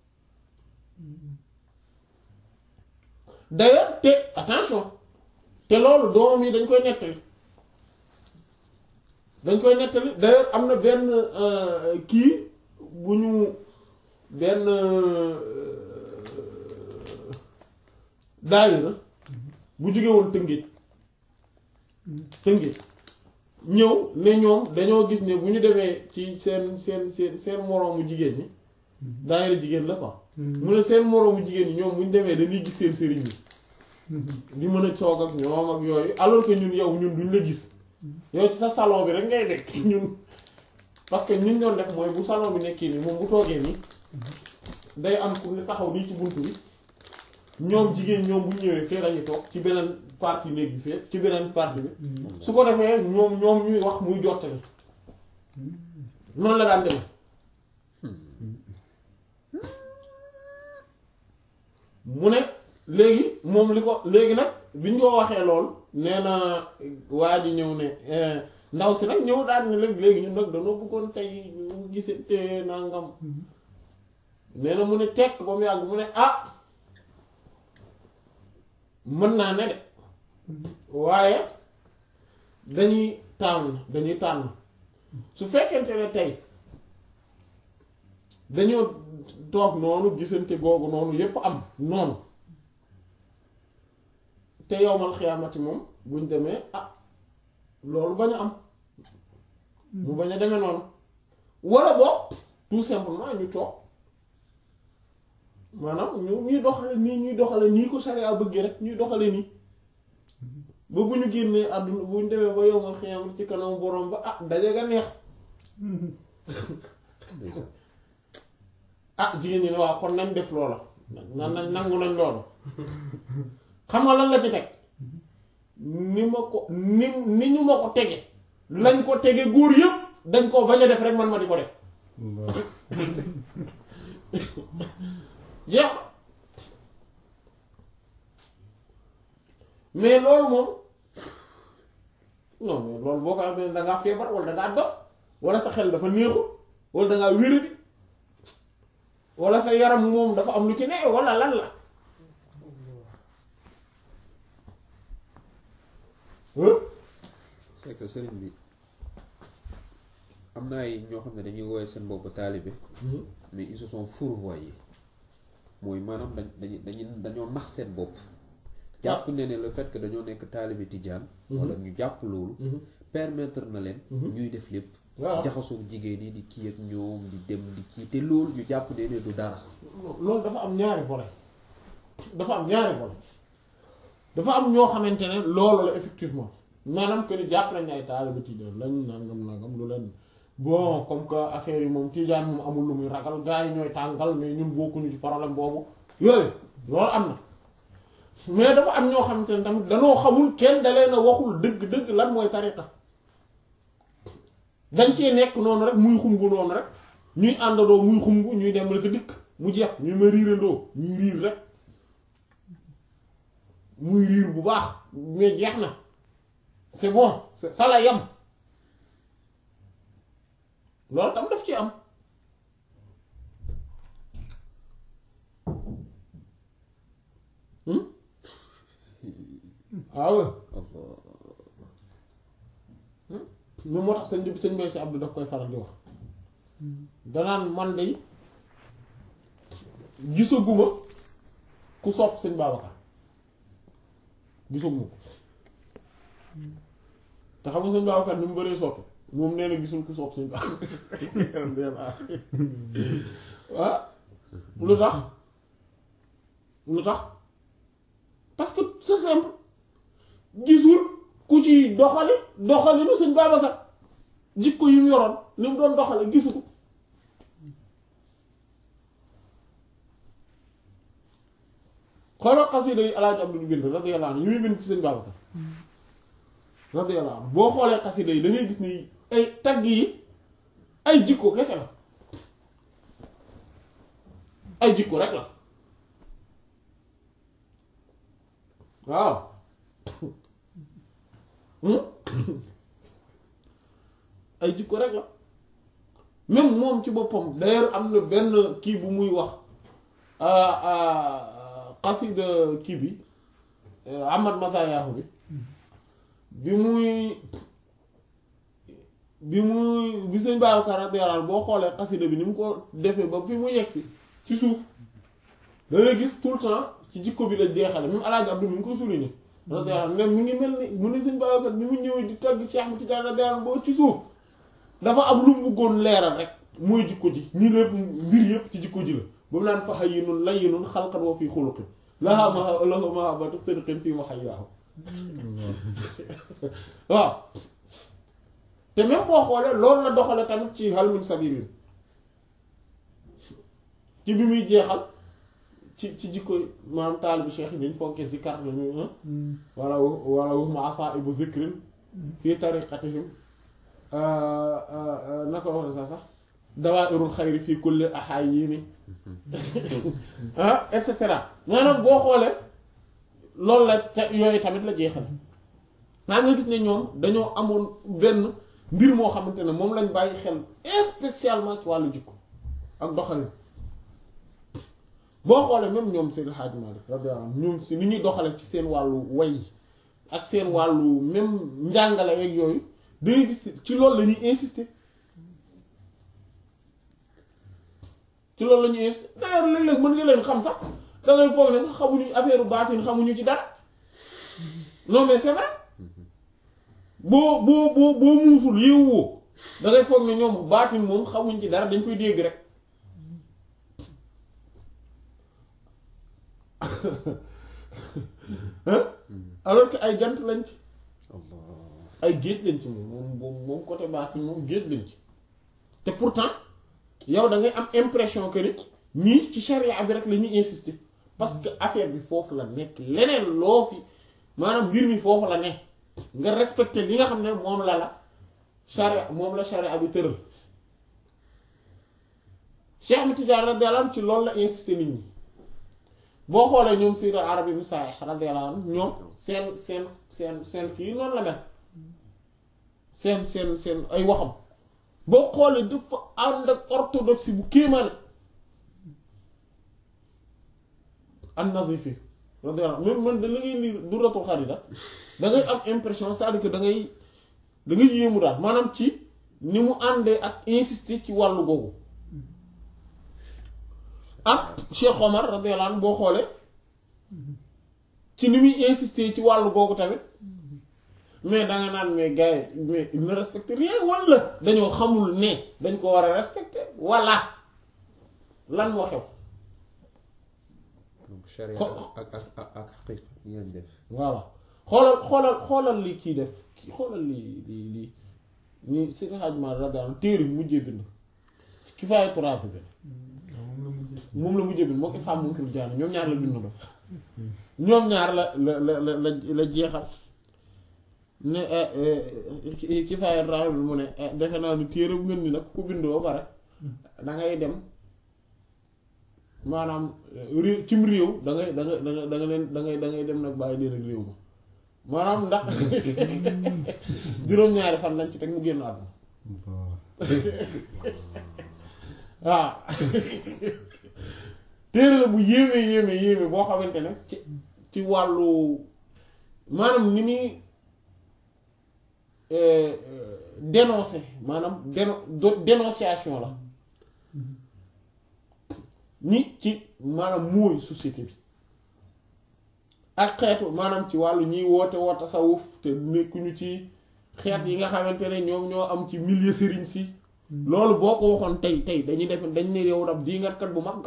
d'ailleurs te attention te loolu doomam yi dañ koy nettali dañ koy nettali d'ailleurs am na benn euh, kii bu ñu benn daayira bu jóge woon Tëngéej Tëngéej ñëw ne ñoom dañoo gis ne bu ñu demee ci seen seen seen seen moroomu jigéen ñi daayira jigéen la quoi mu ne seen moroomu jigéen ñi ñoom bu ñu demee dañuy gis seen sëriñ yi di mën a coog ak ñoom ak yooyu alors que ñun yow ñun duñ la gis yow ci sa salon bi rek ngay nekk ñun parce que ñun ñoon def mooy bu salon bi nekkee nii moom bu toogee nii day am ku ne taxaw nii ci buntu bi ñoom jigéen ñoom bu ñëwee fee lañuy toog ci beneen partie néeg bi fee ci beneen partie bi su ko defee ñoom ñoom ñuy wax muy jottali noonu la daan demee mu ne léegi moom li ko léegi nag bi ñu ko waxee lool nee na waa ji ñëw ne ndaw si nag ñëw daal ne léegi léegi ñun nag dañoo bëggoon tey ñu gisante nangam nee na mu ne tekk ba mu yàgg mu ne ah mën naa ne de waaye dañuy tànn dañuy tànn su fekkente ne tey dañoo toog noonu gisante googu noonu yépp am noonu te yowmal xiyaamati moom buñ demee ah loolu bañ a am mu bañ a demee noonu wala boog tout simplement ñu toog maanaam ñu ñuy doxale nii ñuy doxale nii ko sariya bëggee rek ñuy doxale nii ba bu ñu génnee àdduna bu ñu demee ba yowmal xiyaamati ci kanam borom ba ah daje ga neex ndeysaan ah jigéen ñi ne waaw kon nañ def loola nan nañ nangu nañ loolu xam nga lan la ci teg ni ma ko ni ni ñu ma ko tege lañ ko tege góor yëpp dañ koo bañ a def rek man ma di ko def jeex na mais loolu moom non mais loolu boo ko amee da ngaa feebar wala da ngaa dof wala sa xel dafa neexul wala da ngaa wéradi wala sa yaram moom dafa am lu ci ne wala lan la hein c'est que sëriñ bi am na ay ñoo xam ne dañuy woowee seen bopp taalibe mais ils se sont fourvoyés mooy maanaam dañ dañu dañu dañoo nax seen bopp jàpp ne ne le fait que dañoo nekk taalibe tijaan wala ñu jàpp loolu permettre na leen ñuy def lépp waaw jaxasoo jigéen yi di kii ak ñoom di dem di kii te loolu ñu jàpp ne ne du dara loolu dafa am ñaari volet dafa am ñaari volet dafa am ñoo xamante ne loolu la effectivement maanaam que ni jàpp nañ ne ay taalibe tijaan lañ nangam nangam lu leen bon comme que affaire yi moom tijaan moom amul lu muy ragal gars yi ñooy tàngal mais ñun bokkuñu ci problème boobu yooyu loolu am na mais dafa am ñoo xamante ne tamit danoo xamul kenn da leen a waxul dëgg-dëgg lan mooy tariqa dañ cee nekk noonu rek muy xumbu noonu rek ñuy àndandoo muy xumbu ñuy dem rek dikk mu jeex ñu ma riirandoo ñuy riir rek muy riir bu baax mais jeex na c'est bon c'est fa la yam loolu tam daf ci am hmm waaw Allah moom moo tax sëñ bi sëñ Bay si Abdou daf koy faral di wax danaan man de gisaguma ku sopp sëñ Babacar gisaguma ko te xam nga sëñ Babacar ni mu bëree soppe moom nee na gisul ku sopp sëñ Babacar ah lu tax lu tax parce que c'est simple gisul ku ci doxali doxali nu sëñ Babacar jikko yi mu yoroon ni mu doon doxale gisu ko xoolal xasida yi Alaaji Abdul bind radiyallahu anhu yi muy bind ci sëñ Babacar radiyallahu anhu boo xoolee xasida yi da ngay gis ni ay tagg yi ay jikko kese la ay jikko rek la waaw ay jikko rek la même moom ci boppam d'ailleurs am na benn kii bu muy wax xasida kii bi Ahmad Masayaahu bi bi muy bi muy bi sëñ Babacar radiyallahu anhu boo xoolee xasida bi ni mu ko defee ba fi mu yegsi ci suuf da ngay gis tout le temps ci jikko bi la jeexale même alaaji Abdou mi ngi koy souligner radiyallahu anhu mi ngi mel ni mu ne suñ Babacar bi mu ñëwee di tagg Cheikh Ahmed Tidiane radiyallahu anhu boo ci suuf dafa am lu mu bëggoon leeral rek mooy jikko ji ñi lépp mbir yëpp ci jikko ji la ba mu naan fa hayyinun layyinun xalqan wa fi xuluqin laha ma lahu mahabbatu sidqin fi mahayyaahu waaw te même boo xoolee loolu la doxale tamit ci hal min sabilin ci bi muy jeexal ci ci jikko maanaam taalibu cheikh yi dañ fonke zikar la ñu wala wala wax ma afa ibu zikrin fii tariqatihim naka wax na sax sax dawairul xayri fii kulli ahayini ah et cetera maanaam boo xoolee loolu la ca yooyu tamit la jeexal maa nga gis ne ñoom dañoo amoon benn mbir moo xamante ne moom lañ bàyyi xel spécialement ci wàllu jikko ak doxalin boo xoolee même ñoom Seydi Hadji Malick radiyallahu anhu ñoom si ni ñuy doxale ci seen wàllu way ak seen wàllu même njàngale ak yooyu dangay gis ci loolu la ñuy insister ci loolu la ñuy insister d'ailleurs léeg-léeg mën nga leen xam sax da ngay foog ne sax xamuñu affaire baatin xamuñu ci dara non mais c'est vrai boo boo boo boo muusul yeewoo da ngay foog ne ñoom baatin moom xamuñ ci dara dañ koy dégg rek alors que ay jant lañ ci ay géej lañ ci moom moom moom côté baatin moom géej lañ ci te pourtant yow da ngay am impression que ni ñii ci charia bi rek la ñuy insister parce que affaire bi foofu la nekk leneen loo fi maanaam mbir mi foofu la nekk nga respecté li nga xam ne moom la la charia moom la charia bi tëral Cheikh Ahmed Tidiane radiyallahu anhu ci loolu la insisté nit ñi boo xoolee ñoom Sayyid al-Arabi ibn Sa'ih radiyallahu anhu ñoom seen seen seen seen kii noonu la mel seen seen seen ay waxam boo xoolee dafa ànd ak orthodoxie bu kéemaane an-Nazifi radiyallahu anhu man da la ngay lire Durratul Kharida da ngay am impression c'est-à-dire que da ngay da ngay yéemu daal maanaam ci ni mu àndee ak insister ci wàllu googu ak Cheikh Omar radiyallahu anhu boo xoolee ci ni muy insister ci wàllu googu tamit mais danga naan mais gars yi mais il ne respecte rien wala dañoo xamul ne dañ ko war a respecter wala lan moo xew donc charia ak ak ak ak xaqiqa yi ngeen def voilà xoolal xoolal xoolal li kii def kii xoolal li li li ni Seydi Hadji Malick radiyallahu anhu téere bi mujjee bind Kifaayatu Raaghibiin moom la mujjee bind moo ko Ifhaam Munkirul Jaani ñoom ñaar la bindandoo ñoom ñaar la la la la la jeexal ne Kifaayatu Raaghibiin mu ne defe naa ni téere bu mel ni nag ku ko bind ba pare da ngay dem maanaam réew cim réew da ngay da nga da nga da nga leen da ngay da ngay dem nag bàyyi leen ak réew ma maanaam ndax juróom-ñaari fan lañ ci teg mu génn àdduna waaw téere la bu yéeme yéeme yéeme boo xamante ne ci ci wàllu maanaam ni muy dénoncer maanaam déno dénonciation la ni ci maanaam mooy société bi ak xeetu maanaam ci wàllu ñiy woote woo tasawuf te nekkuñu ci xeet yi nga xamante ne ñoom ñoo am ci milieu sëriñ si loolu boo ko waxoon tey tey dañuy def dañ ne yow dab diingatkat bu mag nga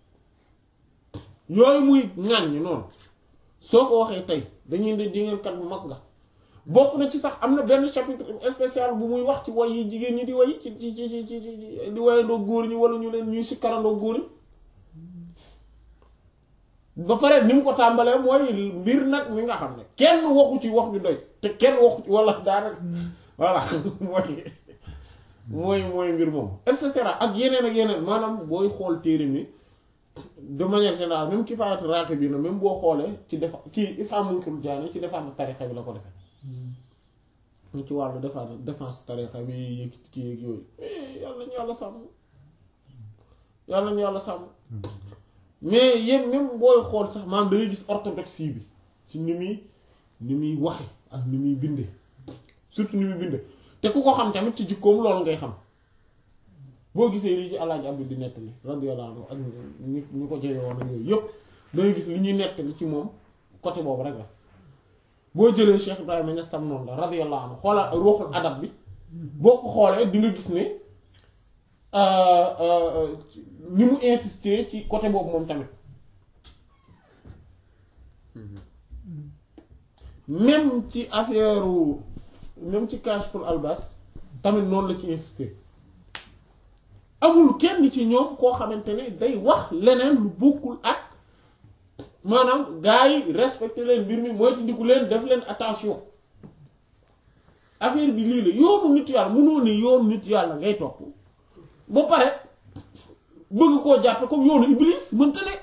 yooyu muy ŋàññ noonu soo ko waxee tey dañuy ne diingatkat bu mag nga bokk na ci sax am na benn chapitre spécial bu muy wax ci way yi jigéen ñi di way ci ci ci ci di wayandoo góor ñi wala ñu leen ñuy sikkarandoo góor ñi ba pare ni mu ko tàmbalee mooy mbir nag mi nga xam ne kenn waxu ci wax ju doy te kenn waxu ci wala daanaka voilà mooy mooy mooy mbir moom et cetera ak yeneen ak yeneen maanaam booy xool téere mi de manière générale même Kifaayatu Raaxibiin na même boo xoolee ci defa kii Ifhaam Munkirul Jaani ci défense tarixa bi la ko defee mu ci wàllu défense défense tarixa bi yëkkati kii ak yooyu yàlla ñu yàlla sàmm yàlla ñu yàlla sàmm mais yéen même booy xool sax maanaam dangay gis orthodoxie bi ci ni muy ni muy waxe ak ni muy binde surtout ni muy binde te ku ko xam tamit ci jikkoom loolu ngay xam boo gisee lii ci Alaaji Abdu di nettali radiyallahu anhu ak ñi ñu ko jege woon ak yooyu yëpp dangay gis li ñuy nettali ci moom côté boobu rek la boo jëlee Cheikh Ibrahima Niass tam noonu la radiyallahu anhu xoolal ruuxul adab bi boo ko xoolee di nga gis ne ni mu insister ci côté boobu moom tamit même ci affaire même ci Kashful Albas tamit noonu la ci insister amul kenn ci ñoom koo xamante ne day wax leneen lu bokkul ak maanaam gars yi respecté leen mbir mi mooy ndiku leen def leen attention affaire bi lii la yoonu nit yàlla mënoo ne yoonu nit yàlla ngay topp ba pare bëgg koo jàppe comme yoonu iblis mënta ne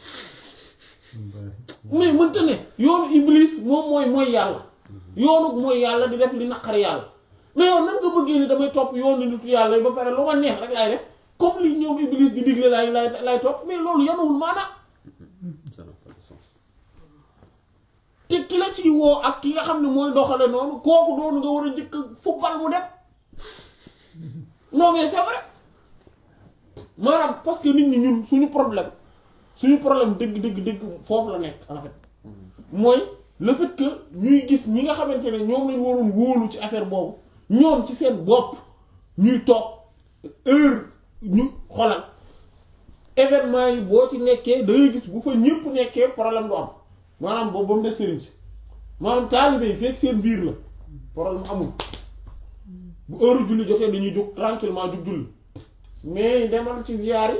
mais mënta ne yoonu iblis moom mooy mooy yàlla yoonu mooy yàlla di def li naqar yàlla mais yow nan nga bëggee ni damay topp yoonu nitu yàlla yi ba pare lu ma neex rek laay def comme li ñoom iblis di digle laay lay lay topp mais loolu yanuwul maanaam ça n'a pas de sens. te ki la ciy woo ak ki nga xam ne mooy doxale noonu kooku doonu nga war a njëkk football mu dem non mais c'est vrai maanaam parce que nit ñi ñun suñu problème suñu problème dëgg dëgg dëgg foofu la nekk en fait mooy le fait que ñuy gis ñi nga xamante ne ñoom lañ waroon wóolu ci affaire boobu ñoom ci seen bopp ñuy toog heure ñu xolal événement yi boo ci nekkee da ngay gis bu fa ñëpp nekkee problème du am maanaam boobu ba mu des sëriñ si maanaam taalibe yi fekk seen biir la problème amul bu heure julli jotee dañuy jóg tranquillement jug julli mais demal ci ziyaar yi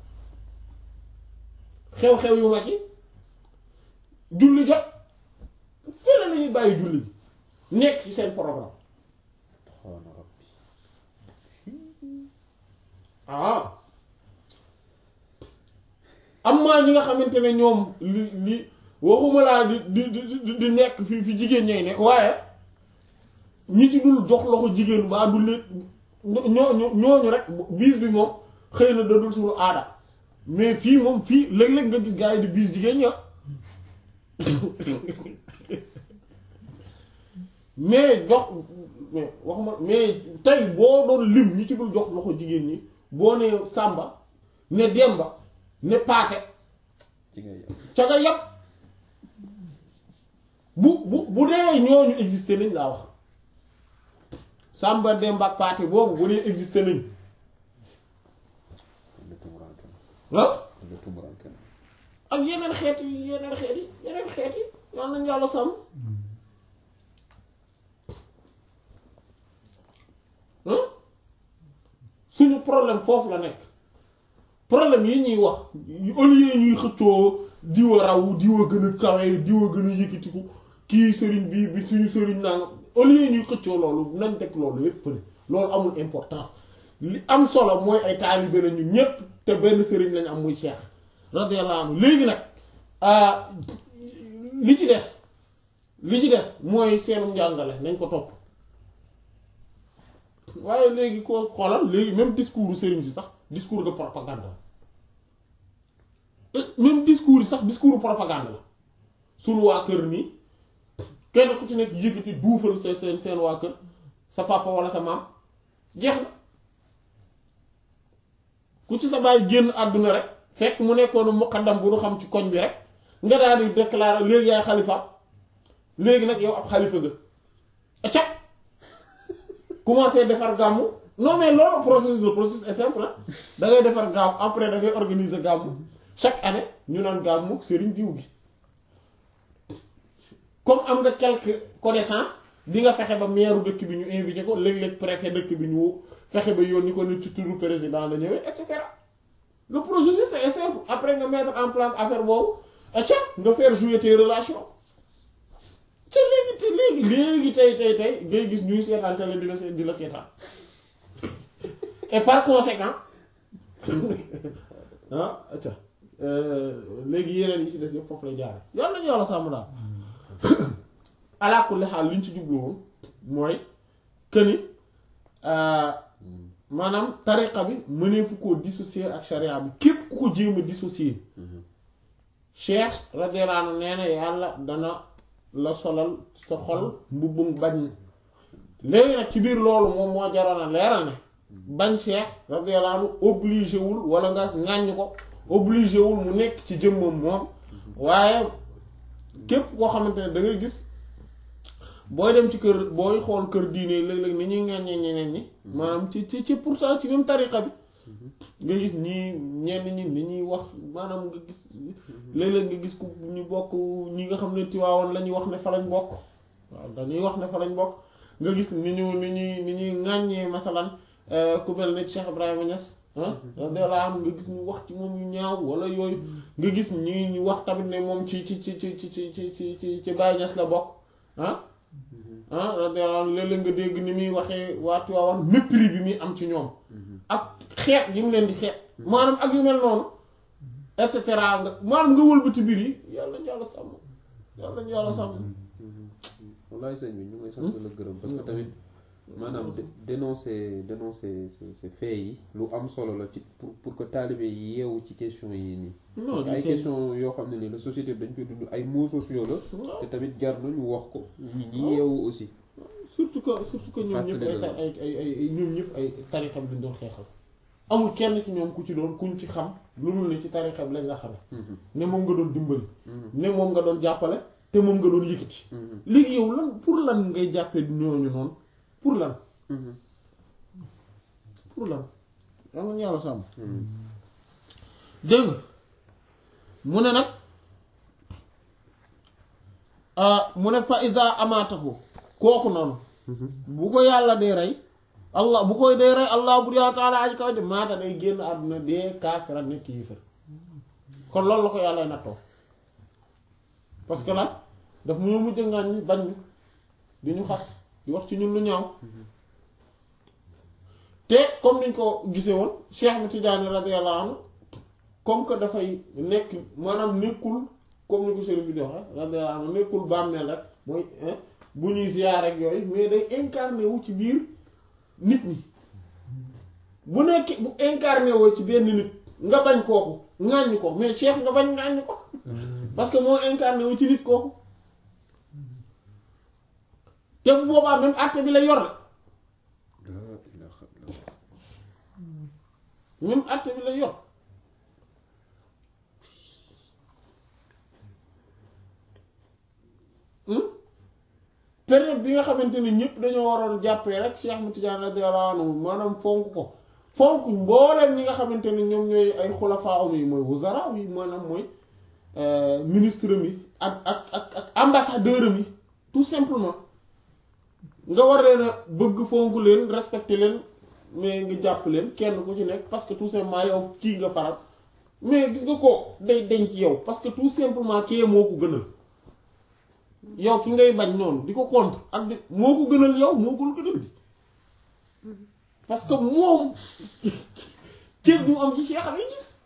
xew-xew yu mag yi julli jot fële lañuy bàyyi julli bi nekk ci seen programme subhaana rabbi ah am maa ñi nga xamante ne ñoom li li waxuma laa di di di di nekk fi fi jigéen ñay nekk waaye ñi ci dul jox loxo jigéen baa du leen ñooñu ñooñu rek biis bi moom xëy na da dul suñu aada mais fii moom fii léeg-léeg nga gis gars yi di biis jigéen ña mais jox mais waxuma mais tey boo doon lim ñi ci dul jox loxo jigéen ñi boo ne Samba ne Demba ne Paate ci ngay yam ca nga yàpp bu bu bu dee ñooñu existé nañ laa wax Samba Demba ak Paate boobu bu dee existé nañ le tumuranke ah le tumuranke ak yeneen xeet yi yeneen xeet yi yeneen xeet yi yal nañ yàlla sàmm ah suñu problème foofu la nekk problème yi ñuy wax au lieu ñuy xëccoo diwa raw diwa gën a kawe diwa gën a yëkkatiku kii sëriñ bi bi suñu sëriñ nanga au lieu ñuy xëccoo loolu nañ teg loolu yépp fële loolu amul importance li am solo mooy ay taalibe la ñu ñépp te benn sëriñ lañ am muy Cheikh radiyallahu anhu léegi nag ah, li ci des li ci des mooy seenum njàngale nañ ko topp waaye léegi koo xoolal léegi même discours sëriñ si sax discours de propagande la même discours yi sax discours propagande la sunu waa kër nii kenn ku ci nekk yëkkati duufal seen seen seen waa kër sa papa wala sa maam jeex na ku ci sa baay génn àdduna rek fekk mu nekkoon muqaddam bu nu xam ci koñ bi rek nga daal di déclarer léegi yaay xalifa léegi nag yow ab xalifa nga acca commencé defar gàmmu non mais loolu processus le processus est simple ah da ngay defar gàmmu après da ngay organiser gàmmu chaque année ñu naan gàmmu sëriñ diw gi comme am nga quelques connaissances di nga fexe ba maire dëkk bi ñu invité ko léeg-léeg préfet dëkk bi ñu fexe ba yónni ko ni ci turu président la ñëwee et cetera le processus est simple après nga mettre en place affaire boobu acca nga faire jouer tes relations ca léegi te léegi léegi tey tey tey ngay gis ñuy seetaan télé di la se- di la seetaan et par conséquent ah acca léegi yeneen yi ci des yëpp foofu lay jaare yàlla nañu yàlla sàmm daal ala kulli xaal li ñu ci jublu woon mooy que ni maanaam tariqa bi mëneefu koo dissocier ak sharia bi képp ku ko jéem a dissocier cheikh radiyallahu anhu nee na yàlla dana la solal sa xol mbubbum bañ léegi nag ci biir loolu moom moo jaroon a leeral ne bañ cheikh radiyallahu anhu obligé wul wala nga ŋàññ ko obligé wul mu nekk ci jëmmam moom waaye képp koo xamante ne da ngay gis booy dem ci kër booy xool kër diine léeg-léeg ni ñuy ŋàññee ñeneen ñi maanaam ci ci ci pourtant ci même tariqa bi nga gis ñii ñenn ñi ni ñuy wax maanaam nga gis léeg-léeg nga gis ku ñu bokk ñi nga xam ne Tiwaawan la ñuy wax ne fa lañ bokk waaw dañuy wax ne fa lañ bokk nga gis ni ñu ni ñuy ni ñuy ŋàññee masalan ku mel ne Cheikh Ibrahima Niass ah radiyallahu anhu nga gis ñu wax ci moom yu ñaaw wala yooyu nga gis ñi ñu wax tamit ne moom ci ci ci ci ci ci ci ci ci ci Baye Niass la bokk ah ah radiyallahu anhu léeg-léeg nga dégg ni muy waxee waa Tiwaawan mépris bi muy am ci ñoom ak xeet yi mu leen di xeet maanaam ak yu mel noonu et cetera nga maanaam nga wëlbati biir yi yàlla ñu yàlla sàmm yàlla ñu yàlla sàmm wallaay sëñ bi ñu ngi sant la gërëm parce que tamit maanaam dénoncer dénoncer ces faits yi lu am solo la ci pour pour que taalibe yi yeewu ci question yi nii parce que ay question yoo xam ne nii la société bi dañ koy dund ay mots sociaux la te tamit jar na ñu wax ko ñi ñi yeewu aussi surtout que surtout que ñoom ñëpp ay ay ay ay ñoom ñëpp ay tarixa bi lañ doon xeexal amul kenn ci ñoom ku ci doon kuñ ci xam lu dul ne ci tarixa bi lañ nga xame ne moom nga doon dimbali ne moom nga doon jàppale te moom nga doon yëkkati léegi yow lan pour lan ngay jàppee ñooñu noonu pour lan pour lan am nañu yàlla sàmm dégg mu ne nag mu ne fa ida amaatahu kooku noonu bu ko yàlla dee rey allah bu koy dee rey allah bu yàlla taala aji kaw de maata day génn àdduna dee kaafira nekk yéefar kon loolu la ko yàlla nattoo parce que nag daf mu mujj ngaañ ñi bañ ñu di ñu xas di wax ci ñun lu ñaaw te comme niñ ko gisee woon Cheikh mi Tidiane radiyallahu anhu comme que dafay nekk maanaam nekkul comme ni ko sëriñ bi di waxe radiyallahu anhu nekkul bàmmeel rek mooy bu ñuy ziyaar rek yooyu mais day incarné wu ci biir nit ñi bu nekk bu incarné woo ci benn nit nga bañ kooku ŋàññ ko mais Cheikh nga bañ ŋàññ ko parce que moo incarné wu ci nit kooku te bu boobaa même àtte bi la yor même àtte bi la yor période bi nga xamante ne ñëpp dañoo waroon jàppee rek Cheikh Ahmed Tidiane radiyallahu anhu maanaam fonk ko fonk mbooleem ñi nga xamante ne ñoom ñooy ay xulafaa am yi mooy wuzara yi maanaam mooy ministre mi ak ak ak ak ambassadeur mi tout simplement nga war leen a bëgg fonk leen respecter leen mais nga jàpp leen kenn ku ci nekk parce que tout simplement yow kii nga faral mais gis nga ko day denc yow parce que tout simplement kii moo ko gënal yow ki ngay bañ noonu di ko contre ak di moo ko gënal yow moo ko gënal bi parce que moom cër mu am ci Cheikh lay gis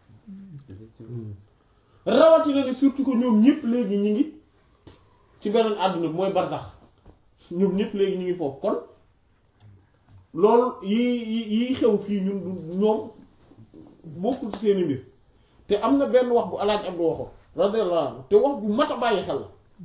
rawatina ne surtout que ñoom ñëpp léegi ñu ngi ci beneen àdduna bi mooy barsax ñoom ñëpp léegi ñu ngi foofu kon loolu yi yi xew fii ñun du ñoom bokkul ci seeni mbir te am na benn wax bu alaaj Abdu waxoon radiyallahu anhu te wax bu mat a bàyyi xel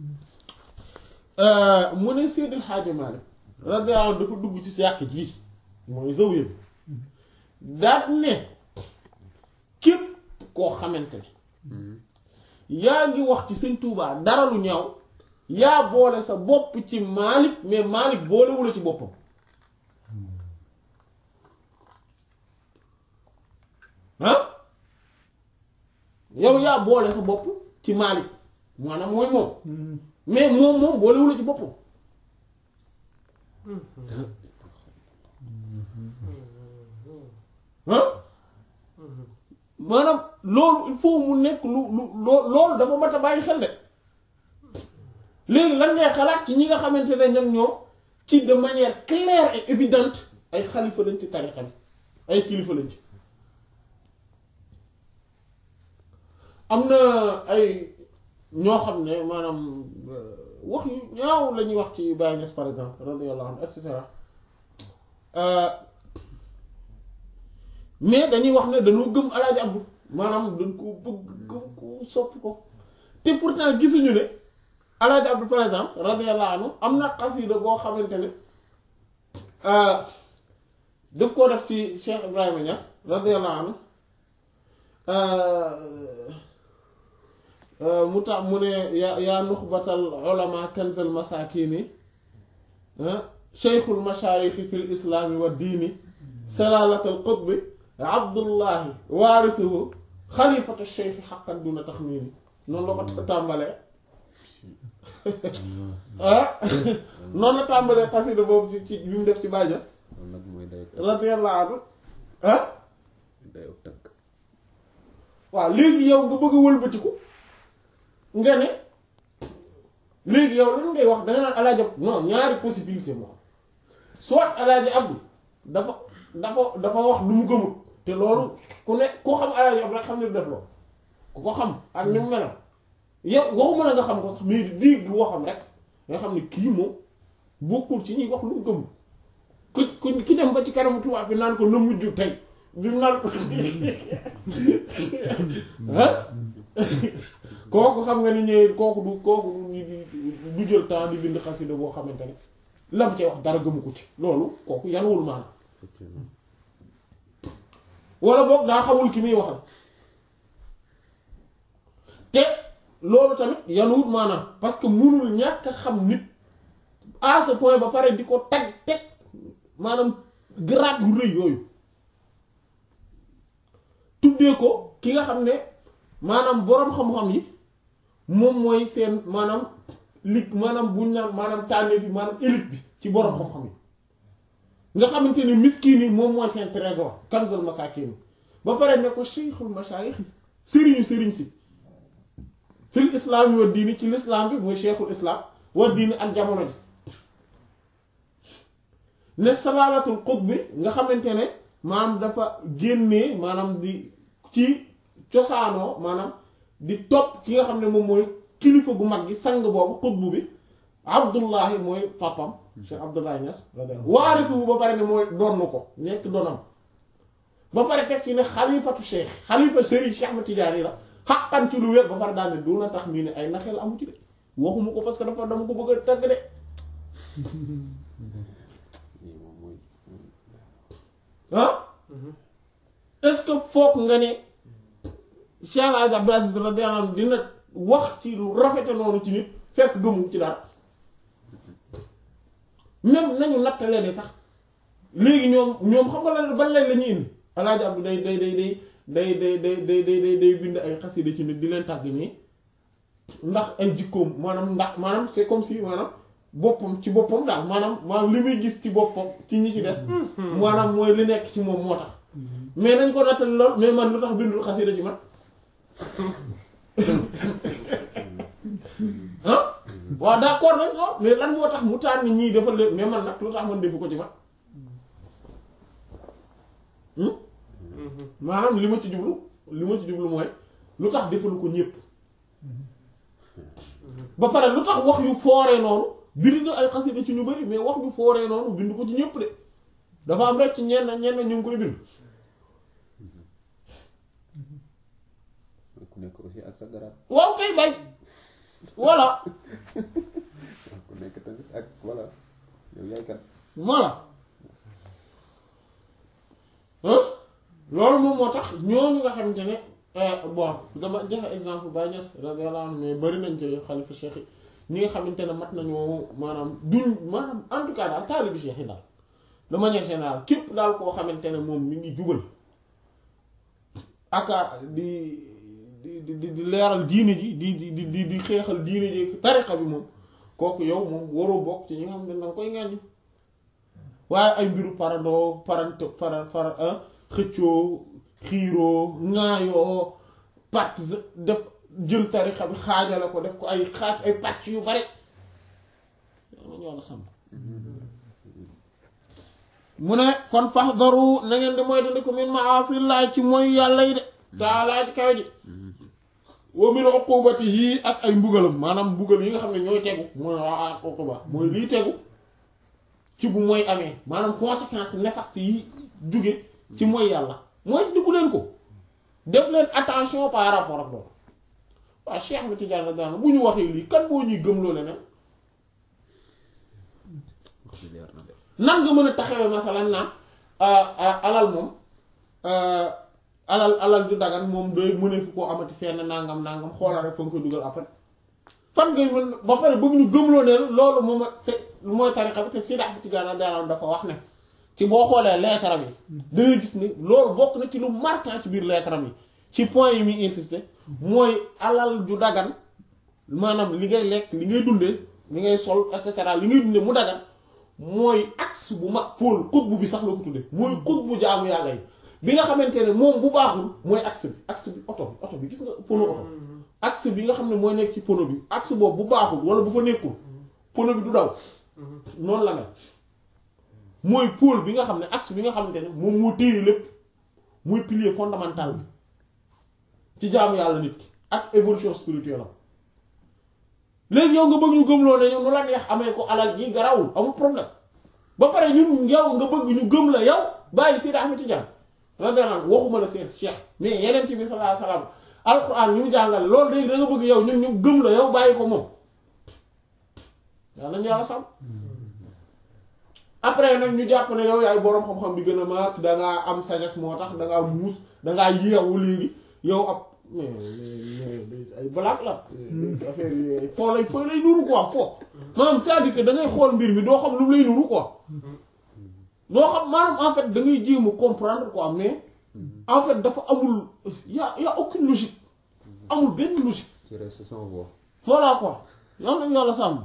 la mu ne Seydil Hadji Malick radiyallahu anhu dafa dugg ci yàq ji mooy zawiya bi daat ne képp koo xamante ne yaa ngi wax ci sëñ Touba dara lu ñaaw yaa boole sa bopp ci Malick mais Malick boolewula ci boppam ah yow yaa boole sa bopp ci Malick maanaam mooy moom mais moom moom boolewula ci boppam ah maanaam loolu il faut mu nekk lu lu loolu dafa mat a bàyyi xel de léegi lan ngay xalaat ci ñi nga xamante ne ñoom ñoom ci de manière claire et évidente ay xalifa lañ ci tarixa bi ay kilifa lañ ci am na ay ñoo xam ne maanaam wax yu ñaaw la ñuy wax ci Baye Niass par exemple radiyallahu anhu et cetera mais dañuy wax ne dañoo gëm alaaji Abdu maanaam dañ ko bëgg gëm ko sopp ko te pourtant gisuñu ne alaaji Abdu par exemple radiyallahu anhu am na xasida boo xamante ne daf koo def ci Cheikh Ibrahima Niass radiyallahu anhu mu tax mu ne yaa yaa nuxbatal ulama kanzal masakini cheikhul mashaayixi fil islaami wa diini salaalatal qutbi abdullahi waarisuhu xalifatu cheikhi xaqan duna taxmiini noonu la ko tàmbalee ah noonu la tàmbalee xasida boobu ci ci bi mu def ci Baay Ñas loolu nag mooy day radiyallahu anhu ah day ak tënk waaw léegi yow nga bëgg a wëlbatiku nga ne léegi yow lan ngay wax da nga naan alaaji Abdu non ñaari possibilité moo soit alaaji Abdu dafa dafa dafa wax lu mu gëmut te loolu ku ne ku xam alaaji Abdu rek xam ne du def loolu ku ko xam ak ni mu melam yow waxuma la nga xam ko sax mais di dégg waxam rek nga xam ne kii moom bokkul ci ñuy wax lu mu gëmut ku ku ki dem ba ci kanamu tubaab bi naan ko na mujj tey bi mu naan ko ah kooku xam nga ni ñëwee kooku du kooku du du jël temps di bind xasida boo xamante ne lam cee wax dara gëmu ko ci loolu kooku yanuwul maanaam effectivement wala boog daa xamul ki muy waxal te loolu tamit yanuwul maanaam parce que munul ñàkk a xam nit à ce point ba pare di ko tag teg maanaam grade yu rëy yooyu tuddee ko ki nga xam ne maanaam boroom xam-xam yi moom mooy seen maanaam li maanaam buñ naan maanaam tànnee fi maanaam élite bi ci boroom xam-xam yi nga xamante ne miskin yi moom mooy seen trésor kanzul masakin ba pare ne ko cheikhul mashayikh sëriñu sëriñ si fil islam yi wa diini ci l'islam bi mooy cheikhul islam wa diini ak jamono ji ne salaalatul qutb bi nga xamante ne maanaam dafa génnee maanaam di ci cosaanoo maanaam di topp ki nga xam ne moom mooy kilifa gu mag gi sang boobu qutb bi abdullahi mooy papam cheikh abdullahi Niass waarisuhu ba pare ne mooy donn ko nekk donam ba pare teg ci ne xalifatu cheikh xalifa Serigne Cheikh Ahmed Tidiane la xaqan ci lu wér ba pare daal ne du na tax mii ne ay naxel amu ci de waxuma ko parce que dafa dama ko bëgg a tagg de lii moom mooy ah est-ce que foog nga ne Cheikh El Hadj Abdou Aziz radiyallahu anhu dina wax ci lu rafete noonu ci nit fekk gëmu ci dara même nañu nattale ne sax léegi ñoom ñoom xam nga lan ban lay la ñuy indi El Hadj Abdou day day day day day day day day day day day bind ay xasida ci nit di leen tàgg nii ndax ay jikkoom maanaam ndax maanaam c'est comme si maanaam boppam ci boppam daal maanaam maanaam li muy gis ci boppam ci ñi ci des maanaam mooy li nekk ci moom moo tax mais nañ ko nattale lool mais man lu tax bindul xasida ci man ah waaw d'accord nañ lool mais lan moo tax mu tànn ñii defal leen mais man nag lu tax man defu ko ci man maanaam li ma ci jublu li ma ci jublu mooy lu tax defalu ko ñépp ba pare lu tax wax yu fooree noonu biri na ay xasida ci ñu bari mais wax yu fooree noonu bind ko ci ñépp de dafa am rek ci ñenn ñenn ñu ngi koy bind ku nekk aussi ak sa garaat waaw kay bay voilà ku nekk tamit ak voilà yow yaay kat voilà hein loolu moom moo tax ñooñu nga xamante ne bon dama joxe exemple Baye Niass radiyallahu anhu mais bari nañ ci xalifa cheikh yi ñi nga xamante ne mat nañoo maanaam duñ maanaam en tout cas daal taalibi cheikh yi daal de manière générale képp daal koo xamante ne moom mi ngi jubal aka di di di di leeral diine ji di di di di xeexal diine ji tariqa bi moom kooku yow moom waroo bokk ci ñi nga xam ne danga koy ŋàññi waaye ay mbiru parandoo parante fara fara xëccoo xiiroo ŋaayoo part def jël tariqa bi xaajale ko def ko ay xaaj ay pàcc yu bari ma ñoo la sàmm mu ne kon faxdaru na ngeen di moytandiku min maasillaay ci mooy yàlla yi de taalaa ci kaw ji wa min uqubatihi ak ay mbugalam maanaam mbugal yi nga xam ne ñooy tegu mooy waa uquba mooy liy tegu ci bu mooy amee maanaam conséquence néfaste yi jóge ci mooy yàlla mooy diggu leen ko def leen attention par rapport ak loolu waaw Cheikh bi Tidiane la daan bu ñu waxee lii kan boo ñuy gëm loolu leneen leer na de nan nga mën a taxawee masalan naan alal moom alal alal ju dagan moom doy mënee fu koo amati fenn nangam nangam xoolal rek fa nga koy dugal après fan ngay mën ba pare bëgg ñu gëmloo ne loolu moom te mooy tarixa bi te Sidi Ahmed Tidiane daanaka dafa wax ne ci boo xoolee leetaram yi da ngay gis ni loolu bokk na ci lu marquant ci biir leetaram yi ci point yi muy insister mooy alal ju dagan maanaam li ngay lekk li ngay dundee li ngay sol et cetera li ngay dundee mu dagan mooy axe bu mag pôle xutbu bi sax la ko tuddee mooy xutbu jaamu yàlla yi bi nga xamante ne moom bu baaxul mooy axe bi axe bi oto bi oto bi gis nga pono oto axe bi nga xam ne mooy nekk ci pono bi axe boobu bu baaxul wala bu fa nekkul pono bi du daw noonu la mel mooy pôle bi nga xam ne axe bi nga xamante ne moom moo téye lépp mooy pilier fondamental bi ci jaamu yàlla nit ki ak évolution spirituelle am léegi yow nga bëgg ñu gëmloo ne yow nu la neex amee ko alal ji garawul amul problème ba pare ñun yow nga bëgg ñu gëm la yow bàyyi Seydi Ahmed Tidiane radiyallahu waxuma la seen cheikh mais yeneen bi sallallahu alayhi wasallam alquran ñu mu jàngale loolu léegi da nga bëgg yow ñun ñu gëm la yow bàyyi ko moom yaa nañu yàlla sàmm après nag ñu jàpp ne yow yaay boroom xam-xam bi gën a mag dangaa am sagesse moo tax dangaa muus dangaa yeewu léegi yow ab mais ay blague la affaire yi foo lay foo lay nuru quoi foo maanaam c'est-à-dire que da ngay xool mbir mi doo xam lu mu lay nuru quoi doo xam maanaam en fait da ngay jéem a comprendre quoi mais en fait dafa amul y a y a aucune logique amul benn logique tu restes sans voix. voilà quoi yal nañu yàlla sàmm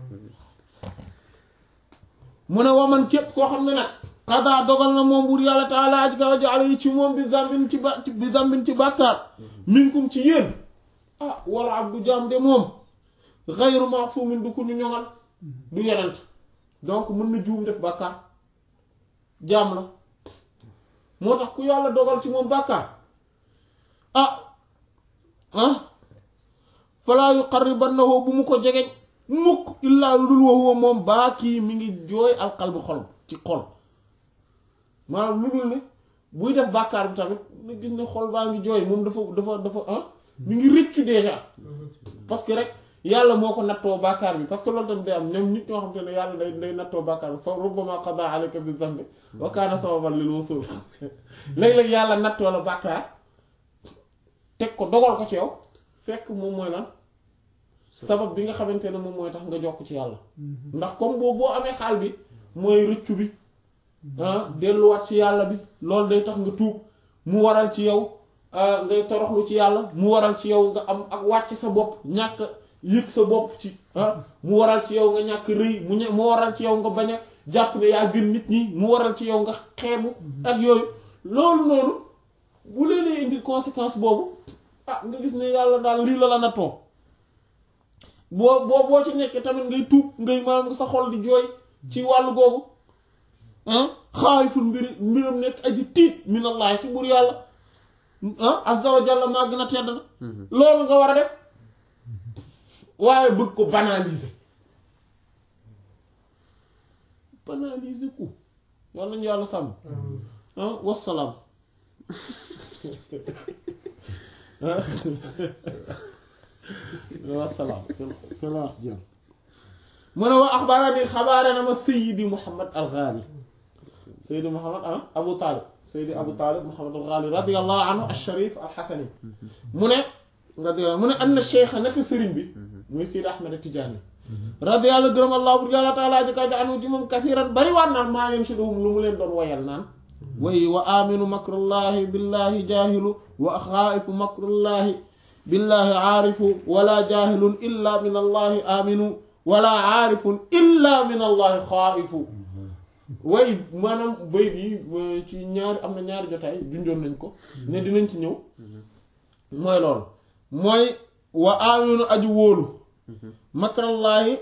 mu ne waman képp koo xam ne nag xadaa dogal na moom buur yàlla taala aj kaw jaale yi ci moom bi zambin ci ba bi zambin ci bàkkaar minkum ci yéen ah wala ab du jaam de moom xayru masumin du ku ñu ñoŋal du yenent donc mën na juum def bàkkaar jaam la moo tax ku yàlla dogal ci moom bàkkaar ah ah falaa yuqarribannahu bu mu ko jegeñ mukk illaa lu dul waxuwa moom baa kii mi ngi jooy alqalbi xol ci xol maanaam lu dul ne buy def bàkkaar bi tamit nga gis ne xol baa ngi jooy moom dafa dafa dafa ah mi ngi rëccu déjà parce que rek yàlla moo ko nattoo bàkkaar bi parce que loolu tamit day am ñoom nit ñoo xam te ne yàlla day day nattoo bàkkaar bi fa rubbama qada alayka bi zambi wa kaana sababan lil wusul léeg-léeg yàlla nattoo la bàkkaar teg ko dogal ko ci yow fekk moom mooy lan sabab bi nga xamante ne moom mooy tax nga jokk ci yàlla ndax comme boobu boo amee xaal bi mooy rëccu bi ah delluwaat ci yàlla bi loolu day tax nga tuub mu waral ci yow ngay toroxlu ci yàlla mu waral ci yow nga am ak wàcc sa bopp ñàkk yëg sa bopp ci ah mu waral ci yow nga ñàkk rëy mu ñe mu waral ci yow nga bañ a jàpp ne yaa gën nit ñi mu waral ci yow nga xeebu ak yooyu loolu noonu bu leen indi conséquence boobu ah nga gis ne yàlla daal lii la la nattoo boo boo boo ci nekkee tamit ngay tuub ngay maanaam sa xol di jooy ci wàllu googu ah xaayiful mbir mbiram nekk aji tiit minallahi ci buur yàlla ah azza wa jalla maa gën a tedd na loolu nga war a def waaye bëgg ko banaliser banaliser ku yàlla nañu yàlla sàmm ah wassalaam wasalaam kala jëm mu ne wa axbarani xabaare na ma sayidi muhammad al ghali sayidi muhammad ah abu talib sayidi abu talib muhammad al ghali radiallahu anhu al sharif al xasani mu ne radiallahu mu ne anna cheikh naka sëriñ bi muy sayidi ahmad tijaani radiallahu gërëm allah bur yàlla taala jëkka ja anu ci moom kasiran bari waat naan maa leen siduhum lu mu leen doon woyal naan way wa aminu makrullahi billahi jahilu wa xaaifu makrullahi billahi aarifu wala jahilun illa min allahi aminu wala aarifun illa min allahi xaaifu way maanaam bayt yi ci ñaari am na ñaari jotaay junjoon nañ ko ne dinañ ci ñëw mooy loolu mooy wa aminu aju wóolu makrallaahi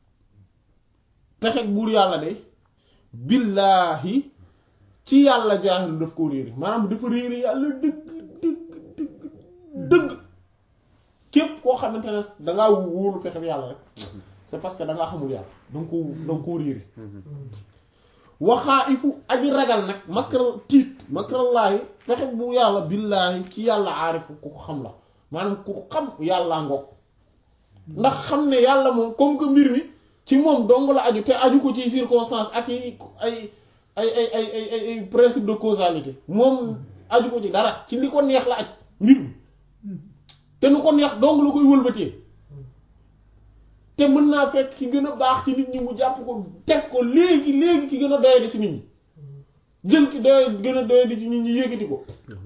pexeg buur yàlla de billaahi ci yàlla jaahilu daf koo réeri maanaam dafa réeri yàlla dëgg dëgg dëgg dëgg képp koo xamante ne dangaa wóolu pexeb yàlla rek c'est parce que dangaa xamul yàlla danga ko danga koo réeri waxaa ifu aji ragal nag makral tiit makrallaahi pexe bu yàlla billaahi ci yàlla aarifu ku ko xam la maanaam ku ko xam yàllaa ngoog ndax xam ne yàlla moom comme que mbir mi ci moom dong la aju te aju ko ci circonstance ak yi ay ay ay ay ay ay ay principe de causalité moom aju ko ci dara ci li ko neex la aj mbir mi te nu ko neex dong la koy wëlbatee te mën naa fekk ki gën a baax ci nit ñi mu jàpp ko def ko léegi léegi ki gën a doyadi ci nit ñi jël ki doy gën a doyadi ci nit ñi yëkkati ko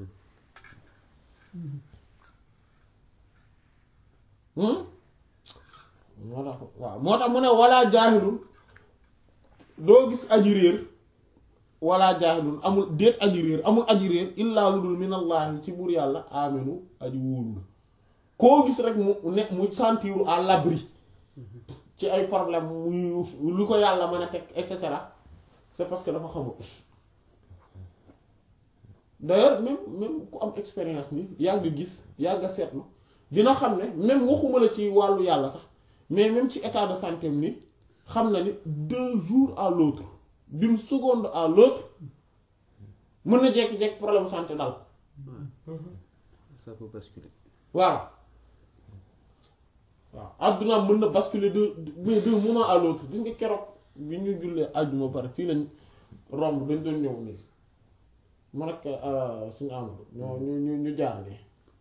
hmm moo tax waaw moo tax mu ne walla jaahilun doo gis aji réer walla jaahilun amul déet aji réer amul aji réer illaa lu dul minallaahi ci buur yàlla aminu aji wóolu la koo gis rek mu ne mu sentiru à l'abri ci ay problème muy lu ko yàlla mën a teg et cetera c'est parce que dafa xamul d'ailleurs même même ku am expérience ni yàgg gis yàgg seetlu dina xam ne même waxuma la ci wàllu yàlla sax mais même ci état de santé am ni xam na ni d'un jour à l'autre d'une seconde à l'autre mën na jekki-jekki problème santé dal ça peut basculer waaw waaw adduna mën na basculer de mais d'un moment à l'autre gis nga keroog bi ñu jullee àjjuma pare fii lañ romb dañ doon ñëw nii man ak suñu amado ñoo ñu ñu ñu jaar nii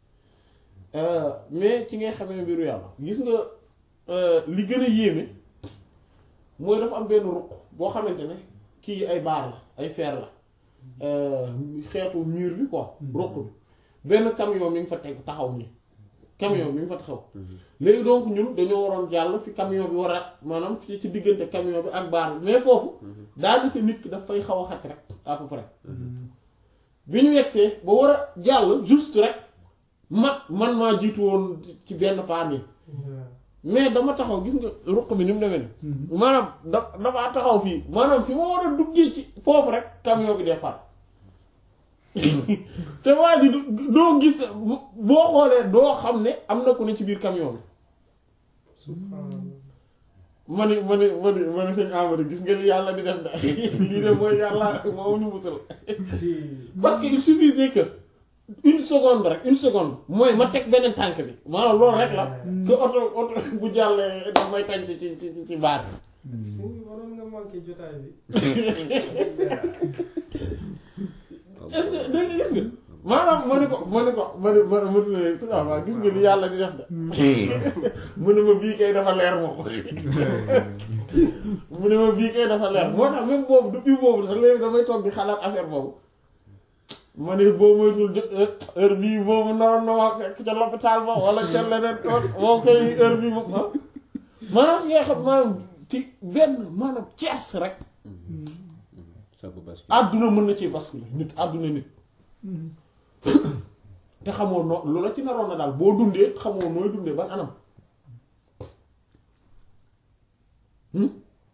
mais ci ngay xamee mbiru yàlla gis nga li gën a yéeme mooy dafa am benn ruq boo xamante ne kii ay baar la ay fer la xeetu mur bi quoi ruq bi benn camion mi ngi fa teg taxaw nii camion mi ngi fa taxaw léegi donc ñun dañoo waroon jàll fi camion bi war a maanaam fii ci diggante camion bi ak baar bi mais foofu daanaka nit ki daf fay xaw a xat rek à peu près bi ñu yegsee ba war a jàll juste rek ma man maa jiitu woon ci benn paan yi mais dama taxaw gis nga ruq bi ni mu demee ni maanaam da damaa taxaw fii maanaam fi ma war a duggee ci foofu rek camion bi départ te waa ji doo gis boo xoolee doo xam ne am na ku ne ci biir camion bi ma ni ma ni ma ni ma ni sëñ Amadou gis nga li yàlla di def da lii de mooy yàlla moo ñu musal parce que il suffisait que une seconde rek une seconde mooy ma teg beneen tànk bi maanaam loolu rek la que oto oto bu jàllee daf may tànk ci ci ci baar si waroon nga manqué jotaay bi. est-ce que dégg nga gis nga maanaam ma ne ko ma ne ko ma ne ma ma ne su waaw gis nga li yàlla di def de mu ne ma bii kay dafa leer moom mu ne ma bii kay dafa leer moo tax même boobu depuis boobu sax léegi damay toog di xalaat affaire boobu ma ne boo moytul heure bii boobu naroon na ma fekk ca l'hôpital ba wala ca leneen tool moo koy heure bii moom ah maanaam ci nga xam maanaam ci benn maanaam cees rek ça peut basculer àdduna mën na ci basculer nit àdduna nit te xamoo noo lu la ci naroon na daal boo dundee xamoo nooy dundee ban anam hmm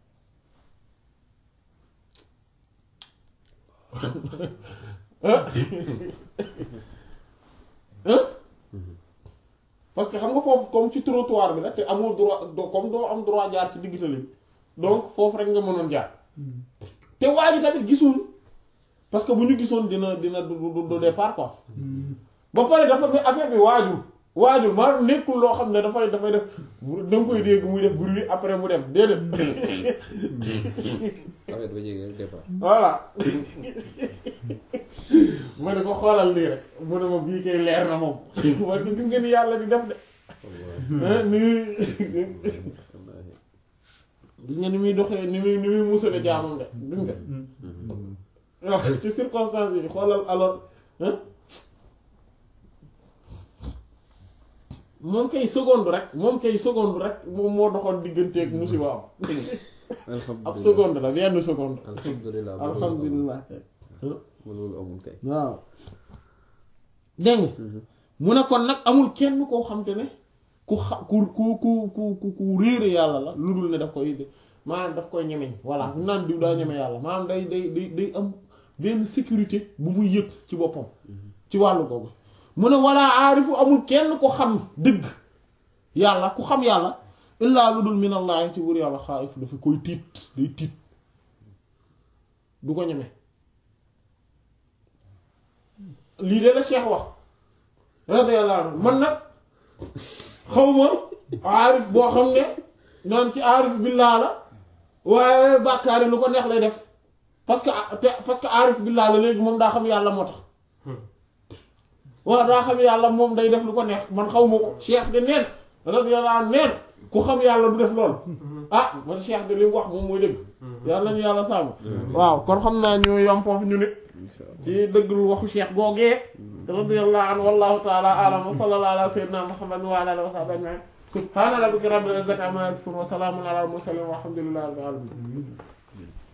ah ah parce que xam nga foofu comme ci trottoir bi la te amoo droit doo comme doo am droit jaar ci digg tali bi donc foofu rek nga mënoon jaar te waa ji tamit gisul parce que bu ñu gisoon dina dina du du du départ quoi ba pare dafa bi affaire bi waajul waajul maanaam nekkul loo xam ne dafay dafay def da nga koy dégg muy def bruit après mu dem déedéet affaire ba jege rek départ voilà ma ne ko xoolal lii rek mu ne ma bii kay leer na moom man ko gis nga ni yàlla di def de ah ni muy gis nga ni muy doxee ni muy ni muy musale jaamam de gis nga waaw ci circonstances yi xoolal alors ah moom kay seconde rek moom kay seconde rek moom moo doxoon digganteeg musiba am ab alhamdulilah seconde la benn seconde alhamdulilah alhamdulilah ma loolu amul kay waaw dégg nga mu ne kon nag amul kenn koo xam te ne ku xa ku ku ku ku ku réere yàlla la lu dul ne daf koy maanaam daf koy ñemeñ voilà ñu naan diw daa ñeme yàlla maanaam day day day day am benn sécurité bu muy yëg ci boppam ci wàllu googu mu ne walla aarifu amul kenn ko xam dëgg yàlla ku xam yàlla illaa lu dul minallaahi ci wur yàlla xaayif dafa koy tiit day tiit du ko ñeme lii de la Cheikh wax radiyallahu anhu man nag xawma aarif boo xam ne naan ci aarif billaa la waaye bàkkaari lu ko neex lay def parce que te parce que aarif billah la léegi moom daa xam yàlla moo tax waaw daa xam yàlla moom day def lu ko neex man xaw ma ko cheikh de neen radiyallahu anhu neen ku xam yàlla du def lool ah man cheikh de li mu wax moom mooy dëgg yàlla nañu yàlla sàmm waaw kon xam naa ñu yom foofu ñu nit ci dëggul waxu cheikh googee radiyallahu anhu wallahu ta'ala a'lam wa sallallahu ala sayyidina muhammad wa ala alihi wa sahbihi ajma'in subhana rabbika rabbil izzati amma yasifun wa salamun ala al mursalin walhamdulillahi rabbil alamin